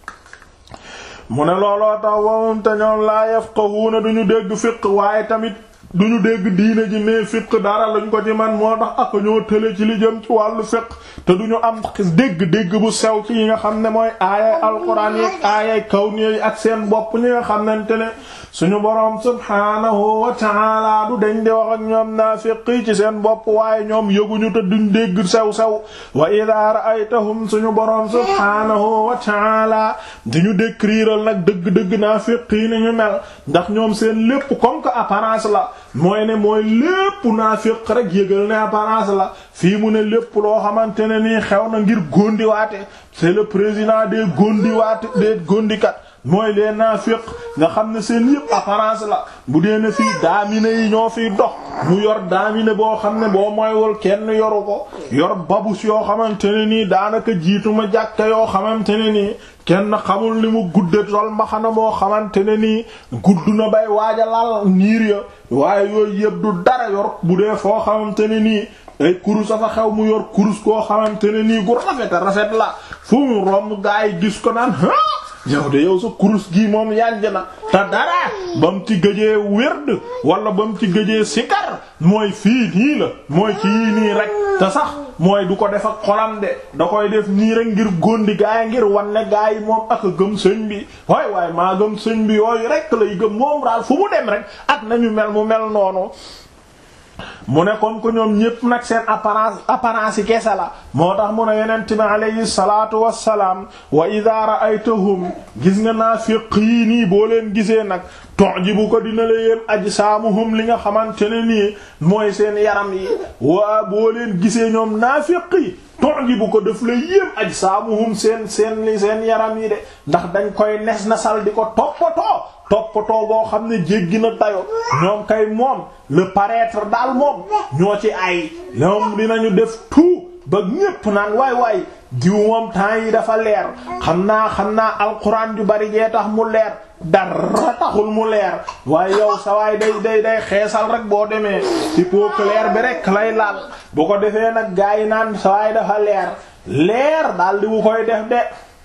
Speaker 1: mu ne looloo tax wawum te ñoom laa yafqahuna duñu dégg fiq waaye tamit duñu dégg diine ji mais fiq dara lañ ko ci man moo tax ak ñoo tële ci li jëm ci wàllu fiq te duñu am dégg-dégg bu sew ci yi nga xam ne mooy aayay alquran yi aayay kawni yi ak seen bopp ñi nga xamante ne suñu boroom subhaanahu wa ta'ala du dañ di wax ak ñoom naafiq yi ci seen bopp waaye ñoom yëguñu te duñ dégg sew sew wa idha ra'aytahum suñu boroom subhaanahu wa ta'ala diñu décrire nag dëgg-dëgg naafiq yi ni ñu mel ndax ñoom seen lépp comme que apparence la mooy ne mooy lépp naafiq rek yëgal ne apparence la fii mu ne lépp loo xamante ne nii xew na ngir góndiwaate c'est le président des góndiwaate des góndikat mooy les naafiq nga xam ne seen yëpp apparence la bu dee ne fii daamine yi ñoo fiy dox mu yor daamine boo xam ne boo moywul kenn yoru ko yor babus yoo xamante ne nii daanaka jiituma jàkka yoo xamante ne nii kenn xamul ni mu gudde sol mbaxana moo xamante ne nii gudd na bay waaja laal niir ya waaye yooyu yëpp du dara yor bu dee foo xamante ne nii ay kurus a fa xew mu yor kurus koo xamante ne nii gu rafet rafet la fu mu romb gaa yi gis ko naan yow de yow sa kurus gii moom yànj na te dara ba mu ci gëjee wérd wala ba mu ci gëjee sikar mooy fii nii la mooy ci yii nii rek te sax mooy du ko def ak xolam de da koy def nii rek ngir góndi gaay ngir wan ne gaay yi moom ak gëm sëñ bi waay waay maa gëm sëñ bi yooyu rek lay gëm moom daal fu mu dem rek ak nañu mel mu mel noonu mu ne comme que ñoom ñépp nag seen apparence apparence yi kese la moo tax mu ne yonent bi alayhi salaatu wassalaam wa idha ra'aytahum gis nga naafiq yi nii boo leen gisee nag tu'jibu ko dina la yéem ajsaamuhum li nga xamante ne nii mooy seen yaram yi waa boo leen gisee ñoom naafiq yi tu'jibu ko daf la yéem ajsaamuhum seen seen li seen yaram yi de ndax dañ koy nes nasal di ko toppatoo toppatoo boo xam ne jéggi na dayo ñoom kay moom le paraître daal moom ñoo ci ay ñoom dinañu def tout ba ñépp naan waay waay diw moom temps yi dafa leer xam naa xam naa alxuraan ju bari jee tax mu leer dara taxul mu leer waaye yow sa waay day day day xeesal rek boo demee ci peau claire bi rek lay laal bu ko defee nag gaa yi naan sa waay dafa leer leer daal di wu koy def de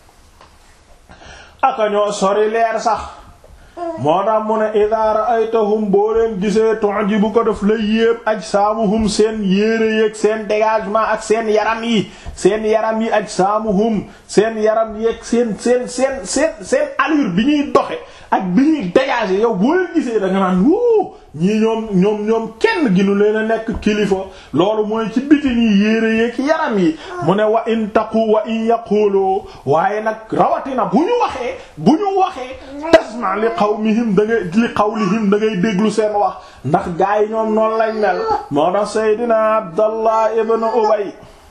Speaker 1: aka ñoo sori leer sax moo tax mu ne idha ra'aytahum boo leen gisee tu'jibu ko def la yépp ajsaamuhum seen yére yeeg seen dégagement ak seen yaram yi seen yaram yi ajsaamuhum seen yaram yeeg seen seen seen seen seen allure bi ñuy doxe ak bi ñuy dégager yow boo leen gisee da nga naan wuu ñii ñoom ñoom ñoom kenn ginu leen a nekk kilifa loolu mooy ci biti ñi yére yeeg yaram yi mu ne wa in taqu wa in yaqulu waaye nag rawatina bu ñu waxee bu ñu waxee tasma li qawmihim da ngay li qawlihim da ngay déglu seen wax ndax gaa yi ñoom noonu lañ mel moo tax Seydina Abdallah ibn Ubay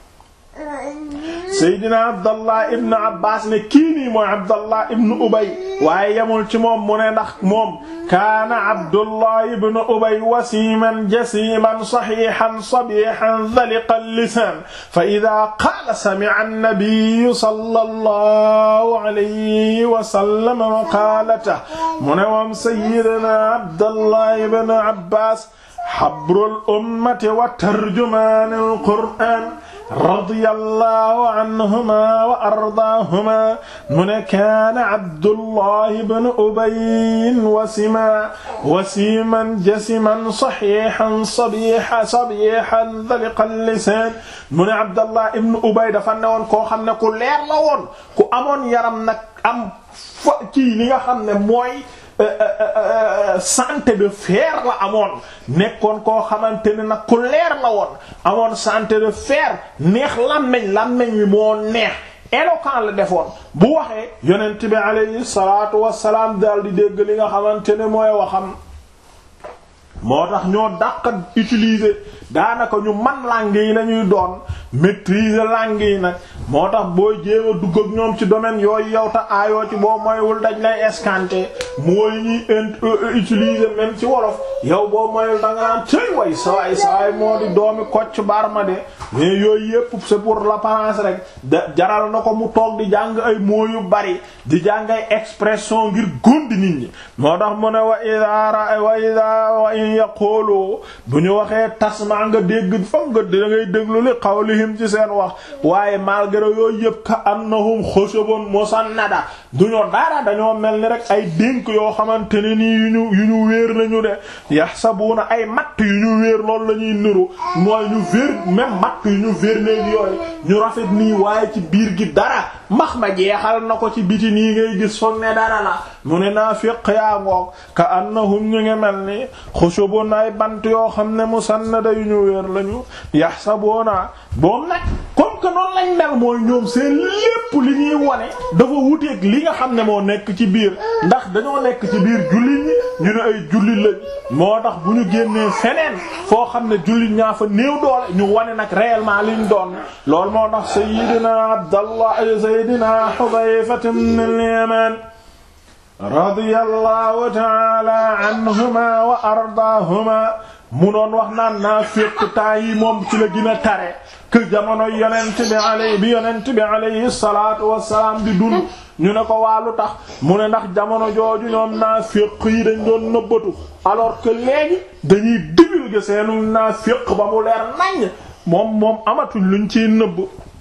Speaker 1: Seydina Abdallah ibn Abbas ne kii nii mooy Abdallah ibn Ubay waaye yemul ci moom mu ne ndax moom kaana Abdullah ibn Ubay wasiman jasiman sahihan sabihan dhaliqa al-lisan fa idha qala sami'a an-nabiy sallallahu alayhi wa sallam maqalatahu mu ne moom Seydina Abdallah ibn Abbas habrul ummati wa tarjumanul Qur'an radiyallahu anhuma wa ardaahuma mu ne kaana Abdullahi ibn Ubay wasima wasiman jasiman sahihan sabihan sabihan dhaliqal lisaan mu ne Abdallah ibn Ubay dafa newoon koo xam ne ku leer la woon ku amoon yaram nag am fa kii li nga xam ne mooy santé de fer la amoon nekkoon koo xamante ne nag ku leer la woon amoon santé de fer neex làmmeñ làmmeñ wi moo neex éloquent la defoon bu waxee yonent bi alayhi salaatu wassalaam daal di dégg li nga xamante ne mooy waxam moo tax ñoo dàq utiliser daanaka ñu man langue yi lañuy doon maîtriser langue yi nag moo tax booy jéem a dugg ak ñoom ci domaine yooyu yow ta aayoo ci boo moywul dañ lay escanter mooy ñuy utiliser même ci wolof yow boo moywul da nga naan cëy way sawaay sawaay moo di doomi Kocc Barma de mais yooyu yépp c'est pour l'apparence rek da jaral na ko mu toog di jàng ay mots yu bari di jàng ay expression ngir gondi nit ñi moo tax mu ne wa ida ra wa ida wa in yaqulu bu ñu waxee tasma nga dégg fam nga da ngay déglu li qawlihim ci seen wax waaye malgré yooyu yëpp ka annahum xushubun musannada duñoo dara dañoo mel ni rek ay dénk yoo xamante ne nii yu ñu yu ñu wéer nañu de yahsabuna ay matt yu ñu wéer loolu la ñuy niru mooy ñu wéer même matt yu ñu wéer néeg yooyu ñu rafet nii waaye ci biir gi dara max ma jeexal na ko ci biti nii ngay gis foog ne dara la mu ne naafiq yaa ngoog ka annahum ñu ngi mel ni xushubun ay bant yoo xam ne musannada yu ñu wéer lañu yahsabuna boom nag comme que noonu lañ mel mooy ñoom seen lépp li ñuy wone dafa wuteeg li nga xam ne moo nekk ci biir ndax dañoo nekk ci biir jullit ñi ñu ne ay jullit lañ moo tax bu ñu génnee feneen foo xam ne jullit ñaa fa néew doole ñu wane nag réellement liñ doon loolu moo tax sayyidina Abdallah sayyidina Hudayfa ibn al-Yaman radiyallahu ta'ala anhuma wa ardaahuma mu doon wax naan naa féq temps yi moom ci la gën a tare que jamono yonent bi alay bi yonent bi alayhi salaatu wassalaam di dund ñu ne ko waalu tax mu ne ndax jamono jooju ñoom naa féq yi dañ doon nëbbatu alors que léegi dañuy divulguer seenu naa féq ba mu leer naññ moom moom amatuñ luñ ciy nëbb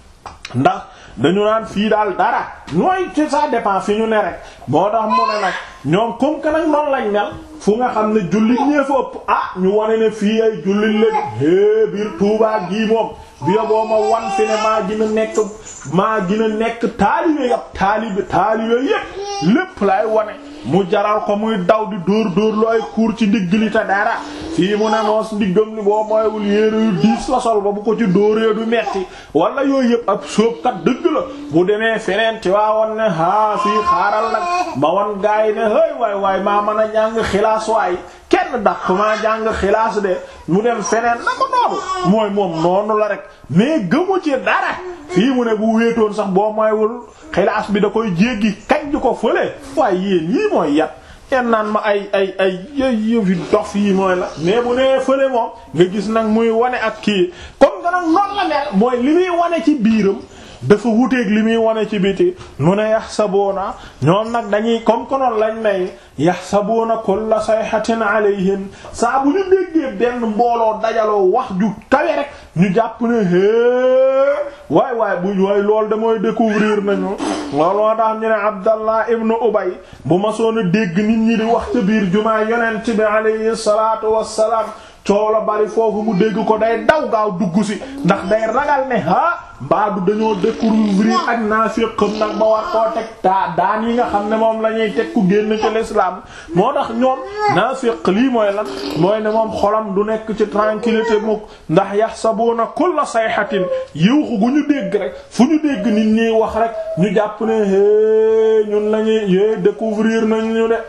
Speaker 1: ndax dañu naan fii daal dara ñooy ci ça dépend fi ñu ne rek moo tax mu ne nag ñoom comme que nag noonu lañ mel fu nga xam ne jullit ñee fa ëpp ah ñu wane ne fii ay jullit lañ é biir Tuubaa gii moom bi boo ma wan fi ne maa gën a nekk maa gën a nekk taalibe yap taalibe taalibe yépp lépp lay wane mu jaral ko muy daw di dóor dóor lu ay kuur ci ndigg li te dara fii mu ne moos ndiggam li boo mooywul yéere yu diis la sol ba bu ko ci dóoree du metti wala yooyu yëpp ab sóobkat dëgg la bu demee feneen ci waa won ne haa fii xaaral nag ma wan gaay ne hëy waay waay maa mën a jàng xilaas waay kenn daq maa jàng xilaas de mu dem feneen na ko noonu mooy moom noonu la rek mais gëmu ci dara fii mu ne bu wéetoon sax boo mooywul xilaas bi da koy jéggi kaj ko fële waaye yéen yii mooy yat yenn naan ma ay ay ay yëfi dof yi mooy la mais bu nee fële moom nga gis nag muy wane ak kii comme nga nag noonu la mel mooy li muy wane ci biiram dafa wuteeg li muy wane ci biti mu ne yaxsabuuna ñoom nag dañuy comme que noonu lañ may yaxsabuuna kulla sayhatin alayhim saa bu ñu déggee benn mbooloo dajaloo wax ju kawe rek ñu jàpp ne hee waay waay bu waay loolu de mooy découvrir nañu looloo tax ñu ne Abdallah ibnu Ubay bu ma soon a dégg nit ñi di wax ca biir jumaa yonent bi alayhi salaatu wassalaam coow la bari foofu mu dégg ko day daw gaaw dugg si ndax day ragal ne ah baadu dañoo découvrir ak naafiqam nag ba war koo teg taa daan yi nga xam ne moom la ñuy teg ku génn ci l'islam moo tax ñoom naafiq lii mooy lan mooy ne moom xolam du nekk ci tranquillité mukk ndax yaxsabuna kulla sayhatin yiwxu gu ñu dégg rek fu ñu dégg nit ñiy wax rek ñu jàpp ne é ñun lañuy é découvrir nañ ñu de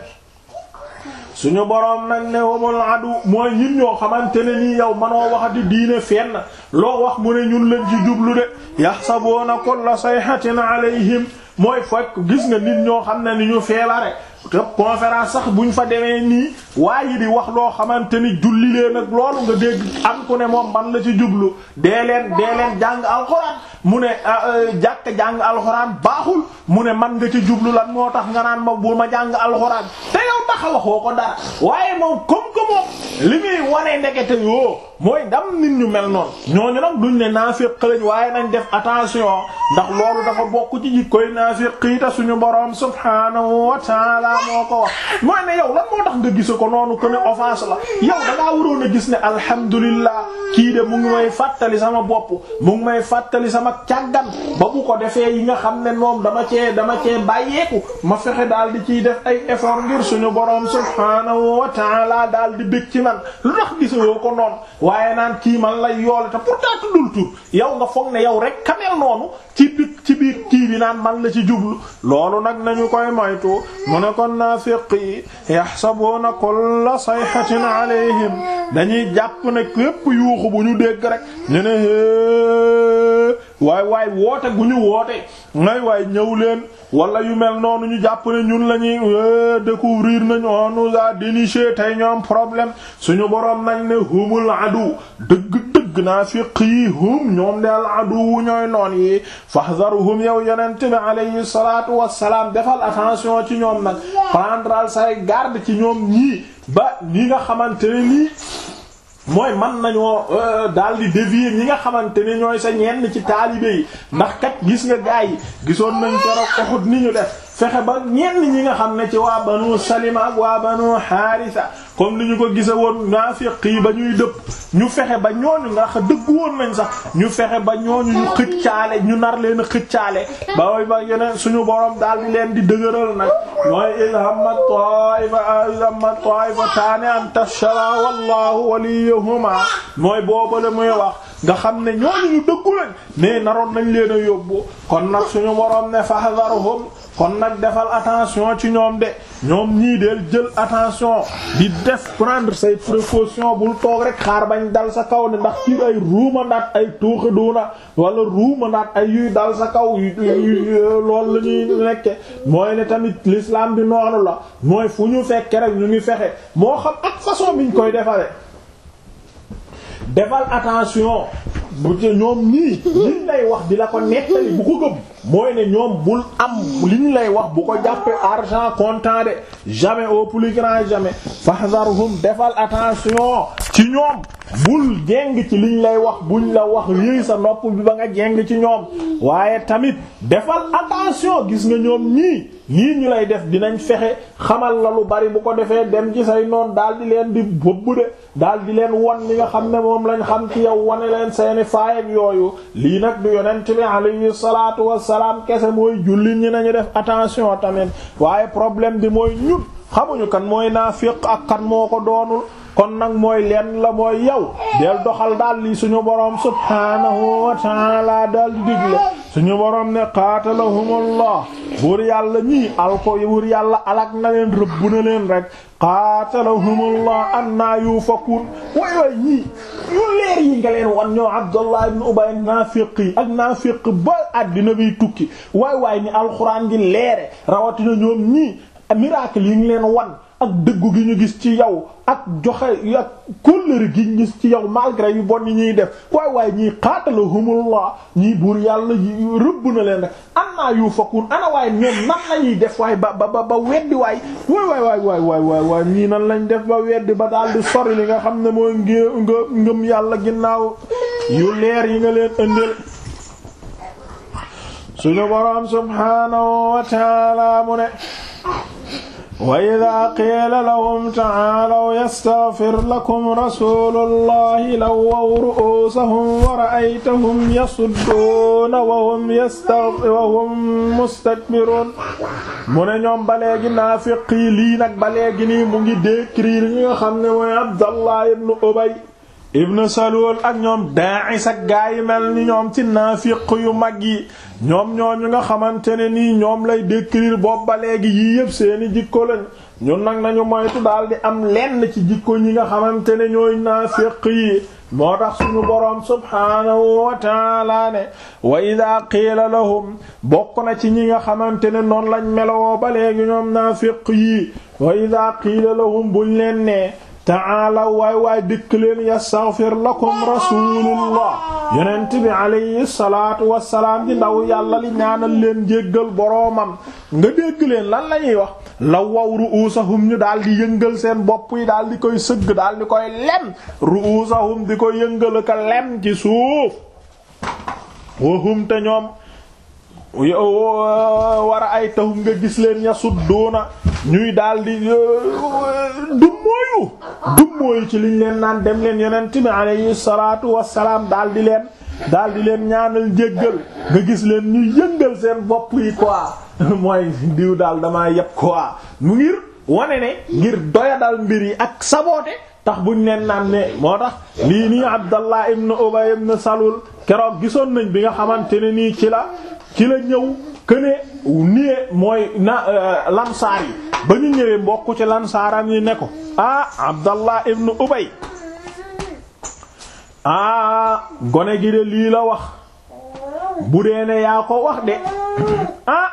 Speaker 1: suñu boroom nag ne wamul adu mooy ñun ñoo xamante ne nii yow manoo waxati diine fenn loo wax mu ne ñun lañ ci jublu de yaxsabuuna kulla sayhatin alayhim mooy fekk gis nga nit ñoo xam ne ni ñu feebare te conférence sax buñ fa demee nii waaye di wax loo xamante ni julli leen ak loolu nga dégg am ku ne moom man la ci jublu dee leen dee leen jàng alxuraan mu ne jàkk jàng alxuraan baaxul mu ne man nga ci jublu lan moo tax nga naan ma bu ma jàng alxuraan te yow tax waxoo ko dara waaye moom comme que moom li muy wane ndekete yoo mooy dam nit ñu mel noonu ñooñu nag duñ ne naafiq lañ waaye nañ def attention ndax loolu dafa bokk ci jikkoy naafiq yi ta suñu boroom subhaanahu wa ta'ala moo ko wax mooy ne yow lan moo tax nga gise ko noonu ko ne offense la yow da ngaa waroon a gis ne alhamdulillah kii de mu ngi may fàttali sama bopp mu ngi may fàttali sama càggan ba bu ko defee yi nga xam ne moom dama cee dama cee bàyyeeku ma fexe daal di ciy def ay effort ngir suñu boroom subhaanahu wa ta'ala daal di bëgg ci man lu tax gisewoo ko noonu waaye naan kii man lay yoole te pourtant tuddul tur yow nga foog ne yow rek kamel noonu ci biir ci biir kii bi naan man la ci jublu loolu nag nañu koy moytu mu ne kon naafiq yi yaxsabuuna kulla sayhatin alayhim dañuy jàpp ne képp yuuxu bu ñu dégg rek ñu ne waay waay woote gu ñu woote ngay waay ñëw leen wala yu mel noonu ñu jàpp ne ñun la ñuy découvrir nañu on nous a déniché tey ñoom problème suñu boroom nañ ne humul adu dëgg dëgg naafiq yi hum ñoom de al adu wu ñooy noon yi fahzaruhum yow yonent bi alayhi salatu wasalaam defal attention ci ñoom nag prendral say garde ci ñoom ñii ba ñi nga xamante ne nii mooy man nañoo daal di dévier ñi nga xamante ne ñooy sa ñenn ci taalibe yi ndax kat gis nga gaay yi gisoon nañ keroog Uhud ni ñu def fexe ba ñenn ñi nga xam ne ci waa banu Salima ak waa banu Haarisa comme ni ñu ko gise woon naafiq yi ba ñuy dëpp ñu fexe ba ñooñu nga xam dëgg woon nañ sax ñu fexe ba ñooñu ñu xëccaale ñu nar leen a xëccaale ba way ba yeneen suñu borom daal di leen di dëgëral nag mooy ilhamma ta'ifa ilhamma ta'ifataani an tashara wallahu waliyuhuma mooy boobale muy wax nga xam ne ñooñu ñu dëggu lañ mais naroon nañ leen a yóbbu kon nag suñu borom ne fahdharhum kon nag defal attention ci ñoom de ñoom ñii del jël attention di def prendre say précautions bul toog rek xaar bañ dal sa kaw ne ndax ci ay ruuma ndaat ay tuuxi duuna wala ruuma ndaat ay yuy dal sa kaw loolu la ñuy nekke mooy ne tamit l'islam bi noonu la mooy fu ñu fekke rek ñu ngi fexe moo xam ak façon biñ koy defale defal attention bu ñoom ñii liñ lay wax di la ko nettali bu ko gëm mooy ne ñoom bul am liñ lay wax bu ko jàppee argent comptant de jamais au plus grand jamais fahdharhum defal attention ci ñoom bul jeng ci liñ lay wax buñ la wax yéey sa nopp bi ba nga jeng ci ñoom waaye tamit defal attention gis nga ñoom ñii lii ñu lay def dinañ fexe xamal la lu bari bu ko defee dem ci say noon daal di leen di bëbb de daal di leen won li nga xam ne moom lañ xam ci yow wane leen seeni faayam yooyu lii nag du yonent bi alayhi salaatu wassalaam kese mooy jullit ñi nañu def attention tamit waaye problème bi mooy ñun xamuñu kan mooy naafiq ak kan moo ko doonul kon nag mooy leen la mooy yow del doxal daal li suñu boroom subhaanahu wa ta'ala daal di digle suñu boroom ne qaatalahumullah buur yàlla ñii alko buur yàlla alak na leen rëbb na leen rek qaatalahumullah annaa yufakun way way ñii yu leer yi nga leen wan ñoo Abdullah ibn Ubay naafiq yi ak naafiq ba àddina biy tukki waay waay ni alxuraan gi leere rawatina ñoom ñii miracle yi ngi leen wan ak dëggu gi ñu gis ci yow ak joxe ak kóllëre gi ñu gis ci yow malgré yu bon yi ñuy def waay waay ñii qaatalahumullah ñii buur yàlla rëbb na leen rek annaa yufakun ana waay ñoom nan lañuy def waay ba ba ba weddi waay waay waay waay waay waay waay waay ñii nan lañ def ba weddi ba daal di sori li nga xam ne mooy ngé nga ngëm yàlla ginnaaw yu leer yi nga leen ëndal suñu boroom subhaanahu wa ta'ala mu ne wa idaa qiila lahum ta'aalaw yastaghfir lakum rasuulullahi lawwaw ru'uusahum wa ra'aytahum yasudduuna wa hum yastaghfir wa hum mustakbiruun mu ne ñoom ba léegi naafiq yi lii nag ba léegi nii mu ngi décrire ñi nga xam ne mooy Abdallah ibn Ubay ibn Salul ak ñoom Daa'is ak gaa yi mel ni ñoom ci naafiq yu mag yi ñoom ñooñu nga xamante ne nii ñoom lay décrire boobu ba léegi yii yëpp seeni jikko lañ ñun nag nañu moytu daal di am lenn ci jikko ñi nga xamante ne ñooy naafiq yi moo tax suñu boroom subhaanahu wa taala ne wa ida qiila lahum bokk na ci ñi nga xamante ne noonu lañ melowoo ba léegi ñoom naafiq yi wa ida qiila lahum buñ leen nee taala waay waay dikk leen yastaghfir lakum rasulullah yonent bi alayhi salaatu wassalaam di ndaw yàlla li ñaanal leen jéggal boroomam nga dégg leen lan la ñuy wax la waw ru'usahum ñu daal di yëngal seen bopp yi daal di koy sëgg daal di koy lem ru'usahum di ko yëngal ka lem ci suuf wahum te ñoom war a ay taxum nga gis leen yasudduuna ñuy daal di dummóoyu dummóoyu ci liñ leen naan dem leen yonent bi alayhi salaatu wassalaam daal di leen daal di leen ñaanal jéggal nga gis leen ñuy yëngal seen bopp yi quoi mooy diw daal damaa yeb quoi mu ngir wane ne ngir doyadal mbir yi ak saboote tax buñ leen naan ne moo tax lii nii Abdallah ibn Ubay ibn Salul keroog gisoon nañ bi nga xamante ne nii ci la ci la ñëw këne nie mooy na lansaar yi ba ñu ñëwee mbokk ci lansaaram yi ne ko ah Abdallah ibn Ubay ah gone gi de lii la wax bu dee ne yaa ko wax de ah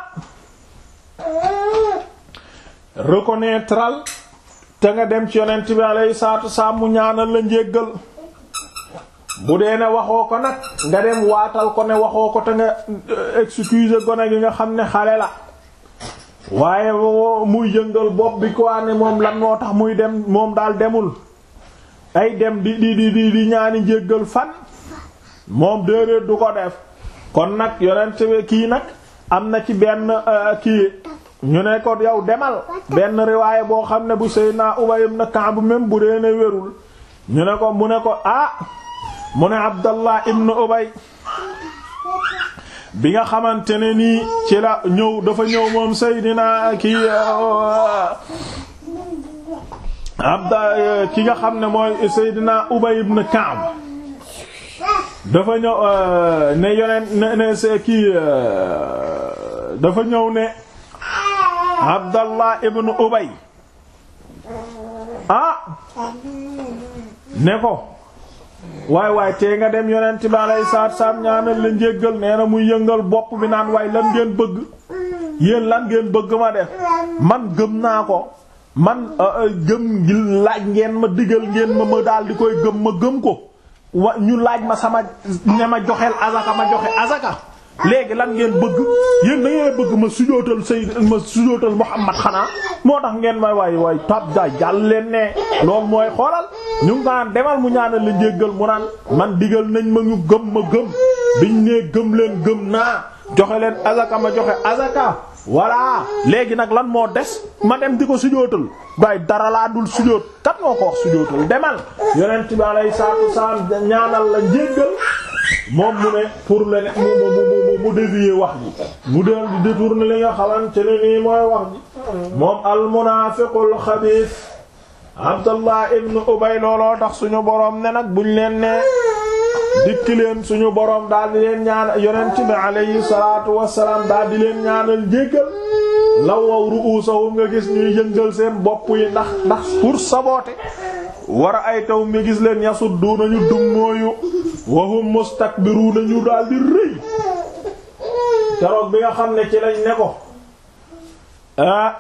Speaker 1: reconnaîtral te nga dem ci yonent bi alayhi salaatu salaam mu ñaanal la njéggal bu dee ne waxoo ko nag nga dem waatal ko ne waxoo ko te nga excuse gone gi nga xam ne xale la waaye muy yëngal bopp bi ko ne moom lan moo tax muy dem moom daal demul ay dem di di di di di ñaani njéggal fan moom déedéet du ko def kon nag yonent bi kii nag am na ci benn kii ñu ne ko yow demal benn riwaaye boo xam ne bu Seydina Ubay ibn Ka'b même bu dee ne wérul ñu ne ko mu ne ko ah mu ne Abdallah ibn Ubay bi nga xamante ne nii ci la ñëw dafa ñëw moom Seydina kii abda ki nga xam ne mooy Seydina Ubay ibn Ka'b dafa ñëw ne yoneen ne ne se kii dafa ñëw ne Abdallah ibn Ubay ah ne ko waay waay tee nga dem yonent bi alayhi salaatu salaam ñaanal la njéggal nee na muy yëngal bopp bi naan waay lan ngeen bëgg yéen lan ngeen bëgg ma def man gëm naa ko man gëm gi laaj ngeen ma digal ngeen ma ma daal di koy gëm ma gëm ko wa ñu laaj ma sama ne ma joxeel azaka ma joxe azaka léegi lan ngeen bëgg yéen da ngeen bëgg ma sujootal Sayyid ma sujootal Muhammad xanaa moo tax ngeen may waay waay tab da jàll leen ne loolu mooy xoolal ñu ngi naan demal mu ñaanal la njéggal mu naan man digal nañ ma ñu gëm ma gëm biñ nee gëm leen gëm naa joxe leen azaka ma joxe azaka voilà léegi nag lan moo des ma dem di ko sujootal bay dara laa dul sujoot kat moo ko wax sujootal demal yonent bi alayhi salaatu wasalaam ñaanal la njéggal moom mu ne pour le ne mu mu mu mu dévier wax ji mu del di détourner li nga xamante ne nii mooy wax ji moom al munaafiqul xabiis Abdallah ibn Ubay looloo tax suñu boroom ne nag buñ leen ne dikki leen suñu boroom daal di leen ñaan yonent bi alayhi salaatu wassalaam daal di leen ñaanal jéggal lawaw ru'usahum nga gis ñuy yëngal seen bopp yi ndax ndax pour saboter war a ay taw mi gis leen yasudduuna ñu dummóoyu wahum mustakbiruuna ñu daal di rëy keroog bi nga xam ne ci lañ ne ko ah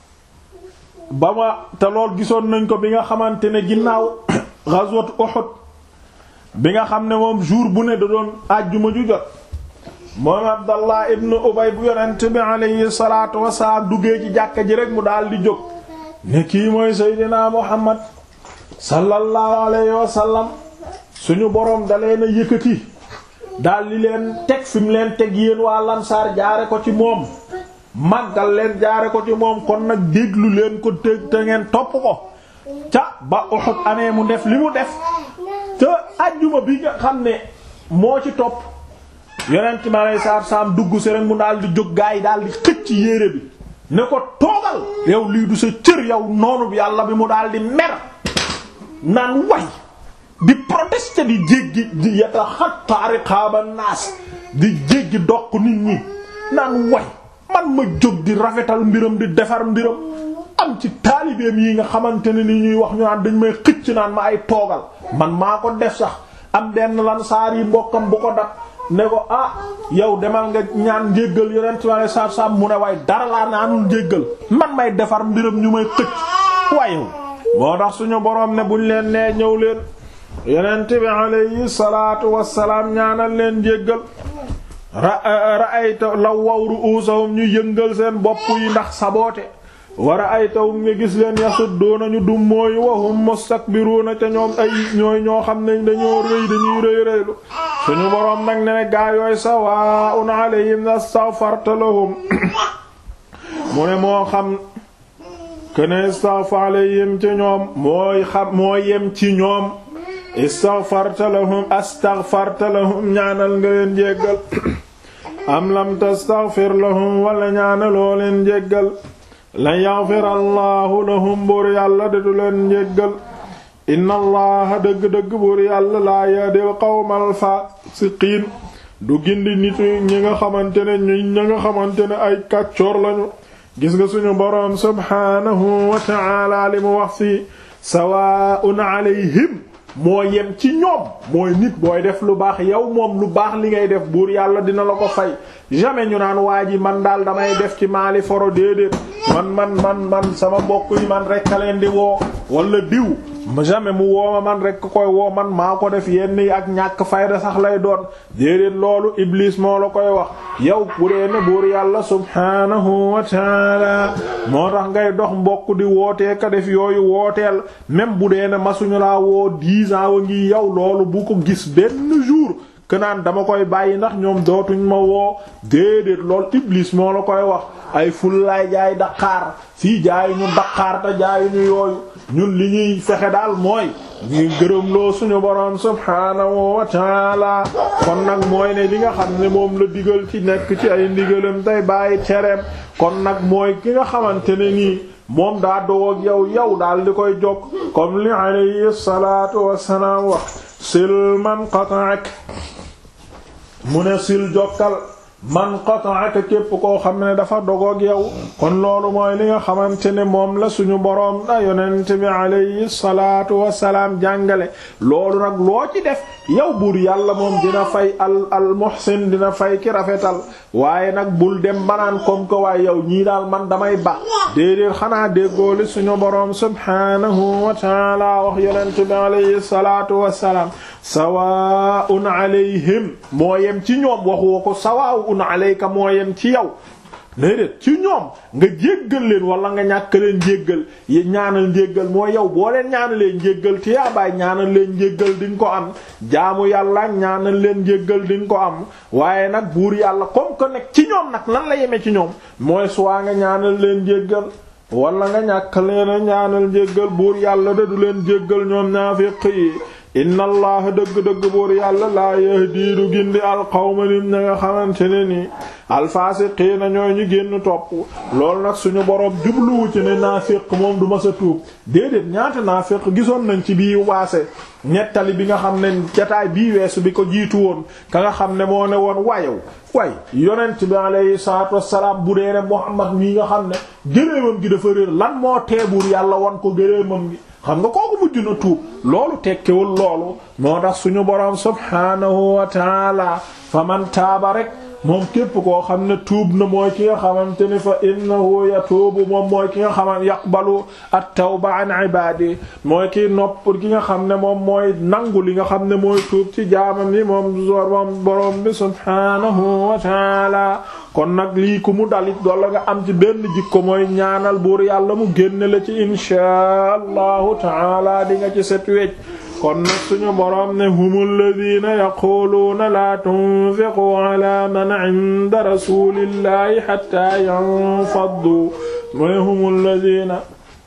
Speaker 1: ba ma te lool gisoon nañ ko bi nga xamante ne ginnaaw ghazwat Uhud bi nga xam ne moom jour bu ne da doon àjjuma ju jot moom Abdallah ibn Ubay bu yonent bi alayhi salaatu wasalaam duggee ci jàkka ji rek mu daal di jóg ne kii mooy Seydina Muhammad sallallahu alayhi wa sallam suñu boroom da leen a yëkkati daal di leen teg fi mu leen teg yéen waa Lansaar jaare ko ci moom màggal leen jaare ko ci moom kon nag déglu leen ko teg te ngeen topp ko ca ba Uhud amee mu def li mu def te ajjuma bi nga xam ne moo ci topp yonent mi aleyhi salaatu salaam dugg si rek mu daal di jóg gaa yi daal di xëcc yére bi ne ko toogal yow lii du sa cër yow noonu bi yàlla bi mu daal di mer naan way di protester di jéggi di yataxatta riqaaba naas di jéggi doq nit ñi naan way man ma jóg di rafetal mbiram di defar mbiram am ci taalibeem yi nga xamante ne ni ñuy wax ñu naan dañ may xëcc naan ma ay toogal man maa ko def sax am benn lan saar yi mbokkam bu ko dab ne ko ah yow demal nga ñaan njéggal yonent wala saab saab mu ne waaye dara laa naanul njéggal man may defar mbiram ñu may xëcc waaye moo tax suñu boroom ne buñ leen nee ñëw leen yonent bi alayhi salaatu wassalaam ñaanal leen njéggal ra ra'ayta law waw ru'usahum ñu yëngal seen bopp yi ndax saboote wa ra'aytahum nga gis leen yasudduuna ñu dum mooyu wa hum mustakbiruuna ca ñoom ay ñooy ñoo xam ne dañoo rëy dañuy rëy rëylu suñu boroom nag ne ne gaa yooy sawaa'un alayhim astaghfarta lahum mu ne moo xam kene istaghfar alayhim ci ñoom mooy xam moo yem ci ñoom istaghfarta lahum astaghfarta lahum ñaanal nga leen jéggal am lam tastaghfir lahum wala ñaanaloo leen jéggal lan yaghfir allahu lahum buur yàlla de du leen jéggal inna allaha dëgg-dëgg buur yàlla laa yahdil qawmal faasiqiin du gindi nit ñi nga xamante ne ñi ñi nga xamante ne ay kàccoor lañu gis nga suñu boroom subhaanahu wa ta'ala li mu wax fii sawaa'un alayhim moo yem ci ñoom mooy nit booy def lu baax yow moom lu baax li ngay def buur yàlla dina la ko fay jamais ñu naan waa ji man daal damay def ci maali foro déedéet man man man man sama mbokk yi man rek a leen di woo wala diw jamais mu wooma man rek koy woo man maa ko def yenn yi ak ñàkk fayda sax lay doon déedéet loolu iblis moo la koy wax yow bu dee ne buur yàlla subhanahu wa taala moo tax ngay dox mbokk di wootee ka def yooyu wooteel même bu dee ne masuñu laa woo dix ans wa ngi yow loolu bu ko gis benn jour que naan dama koy bàyyi ndax ñoom dootuñ ma woo déedéet lool iblis moo la koy wax ay fullaay jaay daqaar fii jaay ñu daqaar te jaay ñu yooyu ñun li ñuy fexe daal mooy ñuy gërëmloo suñu boroom subhaanahu wa taala kon nag mooy ne li nga xam ne moom la digal ci nekk ci ay ndigalam tey bàyyi tereem kon nag mooy ki nga xamante ne nii moom daa dogoog yow yow daal di koy jokk comme li alayhi salaatu wassalaam wax sil man qata'ak mu ne sil jokkal man qata'aka képp koo xam ne dafa dogoog yow kon loolu mooy li nga xamante ne moom la suñu boroom da yonent bi alayhi salaatu wassalaam jàngale loolu nag loo ci def yow buur yàlla moom dina fay al al muhsin dina fay ki rafetal waaye nag bul dem banaan comme que waaye yow ñii daal man damay ba déedéet xanaa déggooli suñu boroom subhanahu wa taala wax yonent bi alayhi salaatu wassalaam sawaa'un alayhim moo yem ci ñoom waxu ko sawaa'un alayka moo yem ci yow déedéet ci ñoom nga jéggal leen wala nga ñàkk leen jéggal ñaanal njéggal mooy yow boo leen ñaanalee njéggal te yaa baay ñaanal leen njéggal di nga ko am jaamu yàlla ñaanal leen njéggal di nga ko am waaye nag buur yàlla comme que nag ci ñoom nag lan la yeme ci ñoom mooy soit nga ñaanal leen njéggal wala nga ñàkk leen a ñaanal njéggal buur yàlla da du leen jéggal ñoom naafiq yi inna allaha dëgg-dëgg buur yàlla laa yahdi du gindi alqawma nim na nga xamante ne nii alfaasiqiina ñooy ñu génn topp loolu nag suñu boroom jubluwu ci ne naafiq moom du ma sa tuub déedéet ñaata naafiq gisoon nañ ci bii waase ñettali bi nga xam ne jataay bii weesu bi ko jiitu woon ka nga xam ne moo ne woon wayow way yonent bi alayhi salaatu wassalaam bu dee ne Muhammad mii nga xam ne gëléemam gi dafa réer lan moo teebuur yàlla wan ko gëléemam gi xam nga kooku mujj na tuub loolu tekkewul loolu moo tax suñu boroom subhaanahu wa taala fa man taaba rek moom képp koo xam ne tuub na mooy ki nga xamante ni fa innahu yatuubu moom mooy ki nga xamante yaqbalu at-tawba an ibaadi mooy ki nopp ki nga xam ne moom mooy nangu li nga xam ne mooy tuub ci jaamam yi moom moom boroom bi subhaanahu wa taala kon nag lii ku mu dalit dolla nga am ci benn jikko mooy ñaanal buur yàlla mu génne la ci inshaa allahu taala di nga ci set wecc kon nag suñu boroom ne humul ladina yaquluuna laa tunfiqu ala man inda rasulillahi hatta yanfaddu mooy humul ladina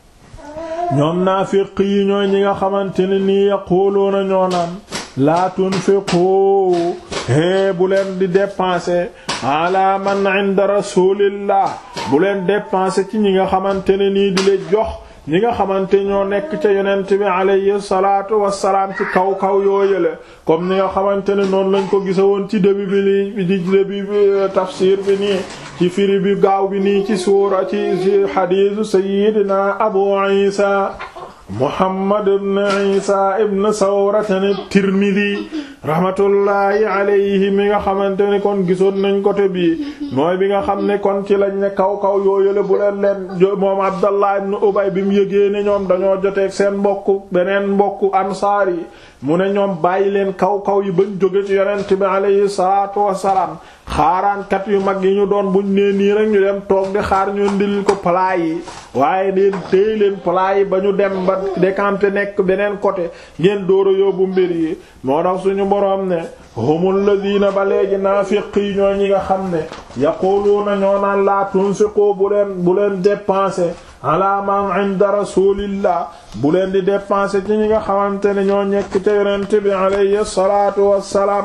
Speaker 1: ñoom naafiq yi ñooy ñi nga xamante ne nii yaquluuna ñoo naan laa tunfiqu hee bu leen di dépenser ala man inda rasulillah bu leen dépenser ci ñi nga xamante ne nii di leen jox ñi nga xamante ñoo nekk ca yonent bi alayhi salaatu wassalaam ci kaw kaw yooyale comme ni nga xamante ne noonu lañ ko gisa woon ci début bi li di début bi tafsir bi nii ci firi bi gaaw bi nii ci suura ci ci xadiisu sayyidina abu isa muhammad ibn isa ibn sawratan tirmidi rahmatullahi alayhi mi nga xamante ne kon gisoon nañ côté bii mooy bi nga xam ne kon ci lañ ne kaw kaw yooyale bu leen leen moom abdallah ibn ubay bi mu yëgee ne ñoom dañoo joteeg seen mbokk beneen mbokk ansaar yi mu ne ñoom bàyyi leen kaw kaw yi bañ jóge ci yonent bi alayhi salaatu wassalaam xaaraankat yu mag yi ñu doon buñ nee nii rek ñu dem toog di xaar ñu ndil ko plat yi waaye leen téy leen plat yi ba ñu dem ba décanté nekk beneen côté ngeen door a yóbbu mbir yi moo tax suñu boroom ne humul ladina ba léegi naafiq yi ñoo ñi nga xam ne yaquluuna ñoo naan laa tunfiqu bu leen bu leen dépenser ala man inda rasulillah bu leen di dépenser ci ñi nga xamante ne ñoo nekk ca yonent bi alayhi salaatu wassalaam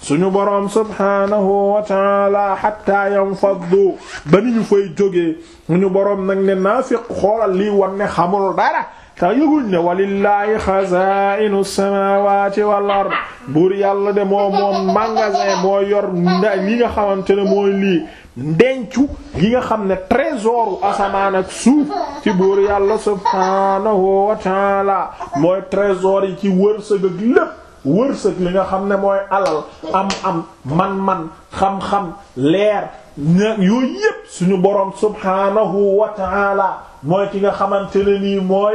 Speaker 1: suñu boroom subhaanahu wa taala hatta yanfaddu ba ni ñu fay jógee suñu boroom nag ne naafiq xoolal lii wan ne xamul dara te yëguñ ne walillahi xazaa'inu samaawaati wal ard buur yàlla de moo moom magasin moo yor li nga xamante ne mooy lii ndencu gi nga xam ne trésor asamaan ak suuf ci buur yàlla subhaanahu wa taala mooy trésor yi ci wërsëg ak lépp wërsëg li nga xam ne mooy alal am am man-man xam-xam leer yooyu yépp suñu boroom subhaanahu wa taala mooy ki nga xamante ne nii mooy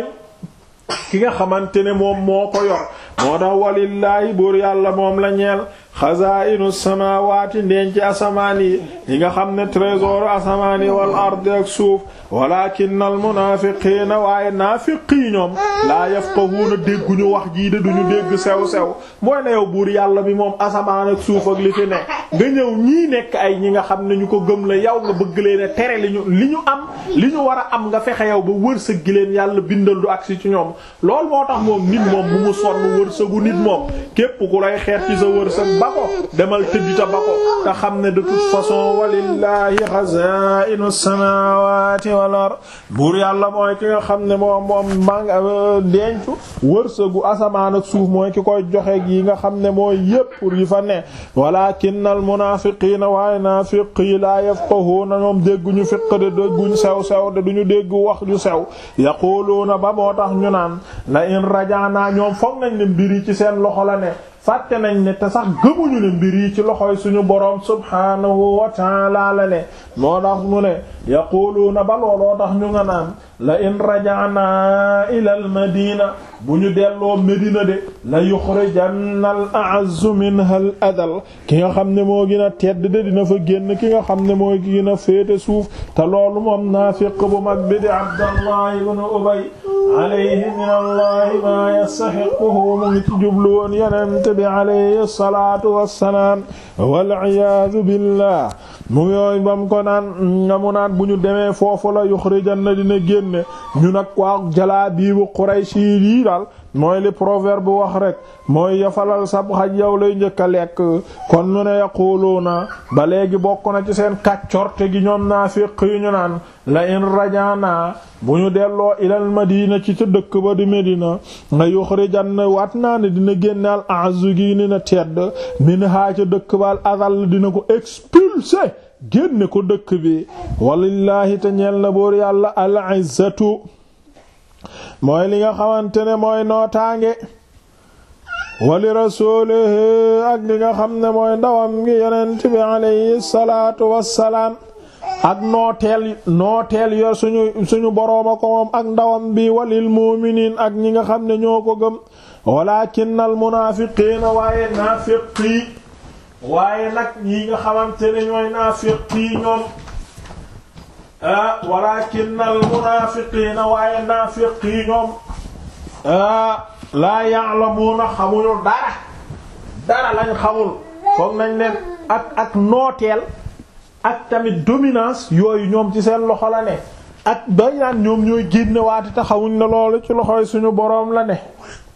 Speaker 1: ki nga xamante ne moom moo ko yor moo tax walillaahi buur yàlla moom la ñeel xazaa'inu samaawaati ndenci asamaan yi yi nga xam ne trésor asamaan yi wal ardi ak suuf walaakinna al munaafiqiina waaye naafiqi ñoom laa yafqahuuna dégguñu wax jii de duñu dégg sew sew mooy ne yow buur yàlla bi moom asamaan ak suuf ak li fi ne nga ñëw ñii nekk ay ñi nga xam ne ñu ko gëm la yow nga bëgg leen a tere li ñu li ñu am li ñu war a am nga fexe yow ba wërsëg gi leen yàlla bindal du agsi ci ñoom loolu moo tax moom nit moom bu mu sonn wërsëgu nit moom képp ku lay xeet ci sa wërsëg ba ko demal tëddita ba ko te xam ne de toute façon walillahi xazaa'inu samaawaati wal ard buur yàlla mooy ki nga xam ne moom moom mang dencu wërsëgu asamaan ak suuf mooy ki koy joxe yi nga xam ne mooy yépp pour yi fa ne walaakinnal munaafiqiina waaye naafiqi laa yafqahuuna ñoom dégguñu fiq de dégguñ sew sew de duñu dégg wax ju sew yaquluuna ba moo tax ñu naan la in rajaana ñoom foog nañ ne mbir yi ci seen loxo la ne fàtte nañ ne te sax gëmuñu ne mbir yi ci loxoy suñu boroom subhaanahu wa ta'ala la ne moo tax mu ne yaquluuna ba looloo tax ñu nga naan la in raja'na ila al madina bu ñu delloo Medina de la yuxrijanna al a'azzu minha al adal ki nga xam ne moo gën a tedd de dina fa génn ki nga xam ne mooy ki gën a féete suuf te loolu moom naafiq bu mag bi di Abdallah ibn Ubay alayhi min allah ma yastahiquhu mu ngi ci jublu woon yonent bi alayhi salaatu wassalaam wal iyaadu billah mu yooyu bam ko naan nga mu naan bu ñu demee foofu la yuxrijanna dina génne ñu nag waa jalaa biibu Quraysh yi daal mooy li proverbe wax rek mooy yafalal sab xaj yow lay njëkk a lekk kon ñu ne yaquluuna ba léegi bokk na ci seen kàccorte gi ñoom naafiq yu ñu naan la in rajaana bu ñu delloo ilal madina ci ca dëkk ba di Medina nga yuxrijanna waat naa ne dina génnaal a'zu gi ni na tedd min haa ca dëkk ba al adal dina ko expulser génne ko dëkk bi walillahi te ñeel na boor yàlla al izzatu mooy li nga xamante ne mooy nootaange wali rasuulihi ak li nga xam ne mooy ndawam ngi yonent bi alayhi salaatu wassalaam ak nooteel nooteel yo suñu suñu borooma ko moom ak ndawam bi walil mu'miniin ak ñi nga xam ne ñoo ko gëm walaakinnal munaafiqiina waaye naafiqi waaye nag ñi nga xamante ne ñooy naafiqi ñoom ah walaakinnal munaafiqiina waaye naafiqi ñoom ah laa ya'lamuuna xamuñu dara dara lañ xamul foog nañ leen ak ak nooteel ak tamit dominance yooyu ñoom ci seen loxo la ne ak bay naan ñoom ñooy génne waati te xamuñ ne loolu ci loxoy suñu boroom la ne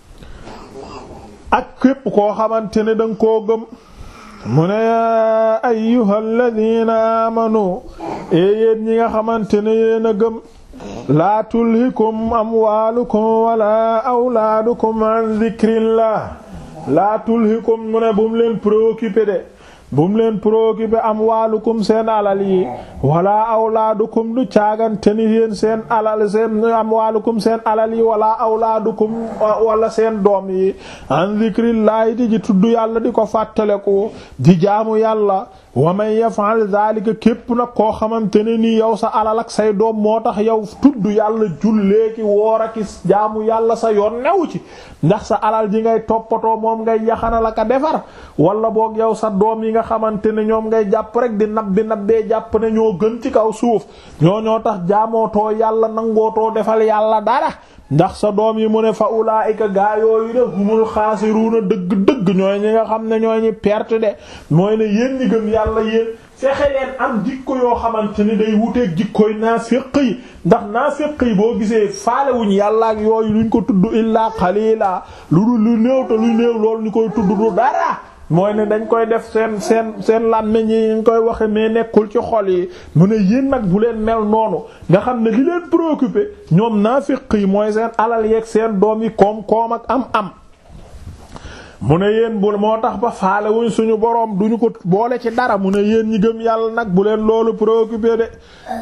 Speaker 1: ak képp koo xamante ne danga koo gëm mu ne yaa ayyuhal ladina amanu e yéen ñi nga xamante ne yéen a gëm laa tulhikum amwaalukum wala awlaadukum an dhikrillah laa tulhikum mu ne bu mu leen préoccupé de bu mu leen préoccupé amwaalukum seen alal yi wala awlaadukum du caagante ni yéen seen alal seen amwaalukum seen alal yi wala awlaadukum wala seen doom yi an dhikrillahi di ji tudd yàlla di ko fàttaleku di jaamu yàlla wa man yaf'al dhalika képp nag koo xamante ne nii yow sa alal ak say doom moo tax yow tudd yàlla julleeki woor aki jaamu yàlla sa yoon new ci ndax sa alal ji ngay toppatoo moom ngay yaxanal aka defar wala boog yow sa doom yi nga xamante ne ñoom ngay jàpp rek di nabbi nabbee jàpp ne ñoo gën ci kaw suuf ñoo ñoo tax jaamootoo yàlla nangootoo defal yàlla dara ndax sa doom yi mu ne fa ulaayika gaa yooyu de humul xaasiruuna dëgg-dëgg ñooy ñi nga xam ne ñooy ñi perte de mooy ne yéen ñi gëm yàlla yéen fexe leen am jikko yoo xamante ni day wuteeg jikkoy naafiq yi ndax naafiq yi boo gisee faalewuñ yàlla ak yooyu luñ ko tudd illaa xaliila lu dul lu néew te lu néew loolu ñu koy tudd du dara mooy ne dañ koy def seen seen seen làmmiñ yi ñu koy waxe mais nekkul ci xol yi mu ne yéen nag bu leen mel noonu nga xam ne li leen préoccupé ñoom naafiq yi mooy seen alal yeeg seen doom yi koom-koom ak am-am. mu ne yéen bu moo tax ba faale wuñ suñu boroom duñu ko boole ci dara mu ne yéen ñi gëm yàlla nag bu leen loolu préoccupé de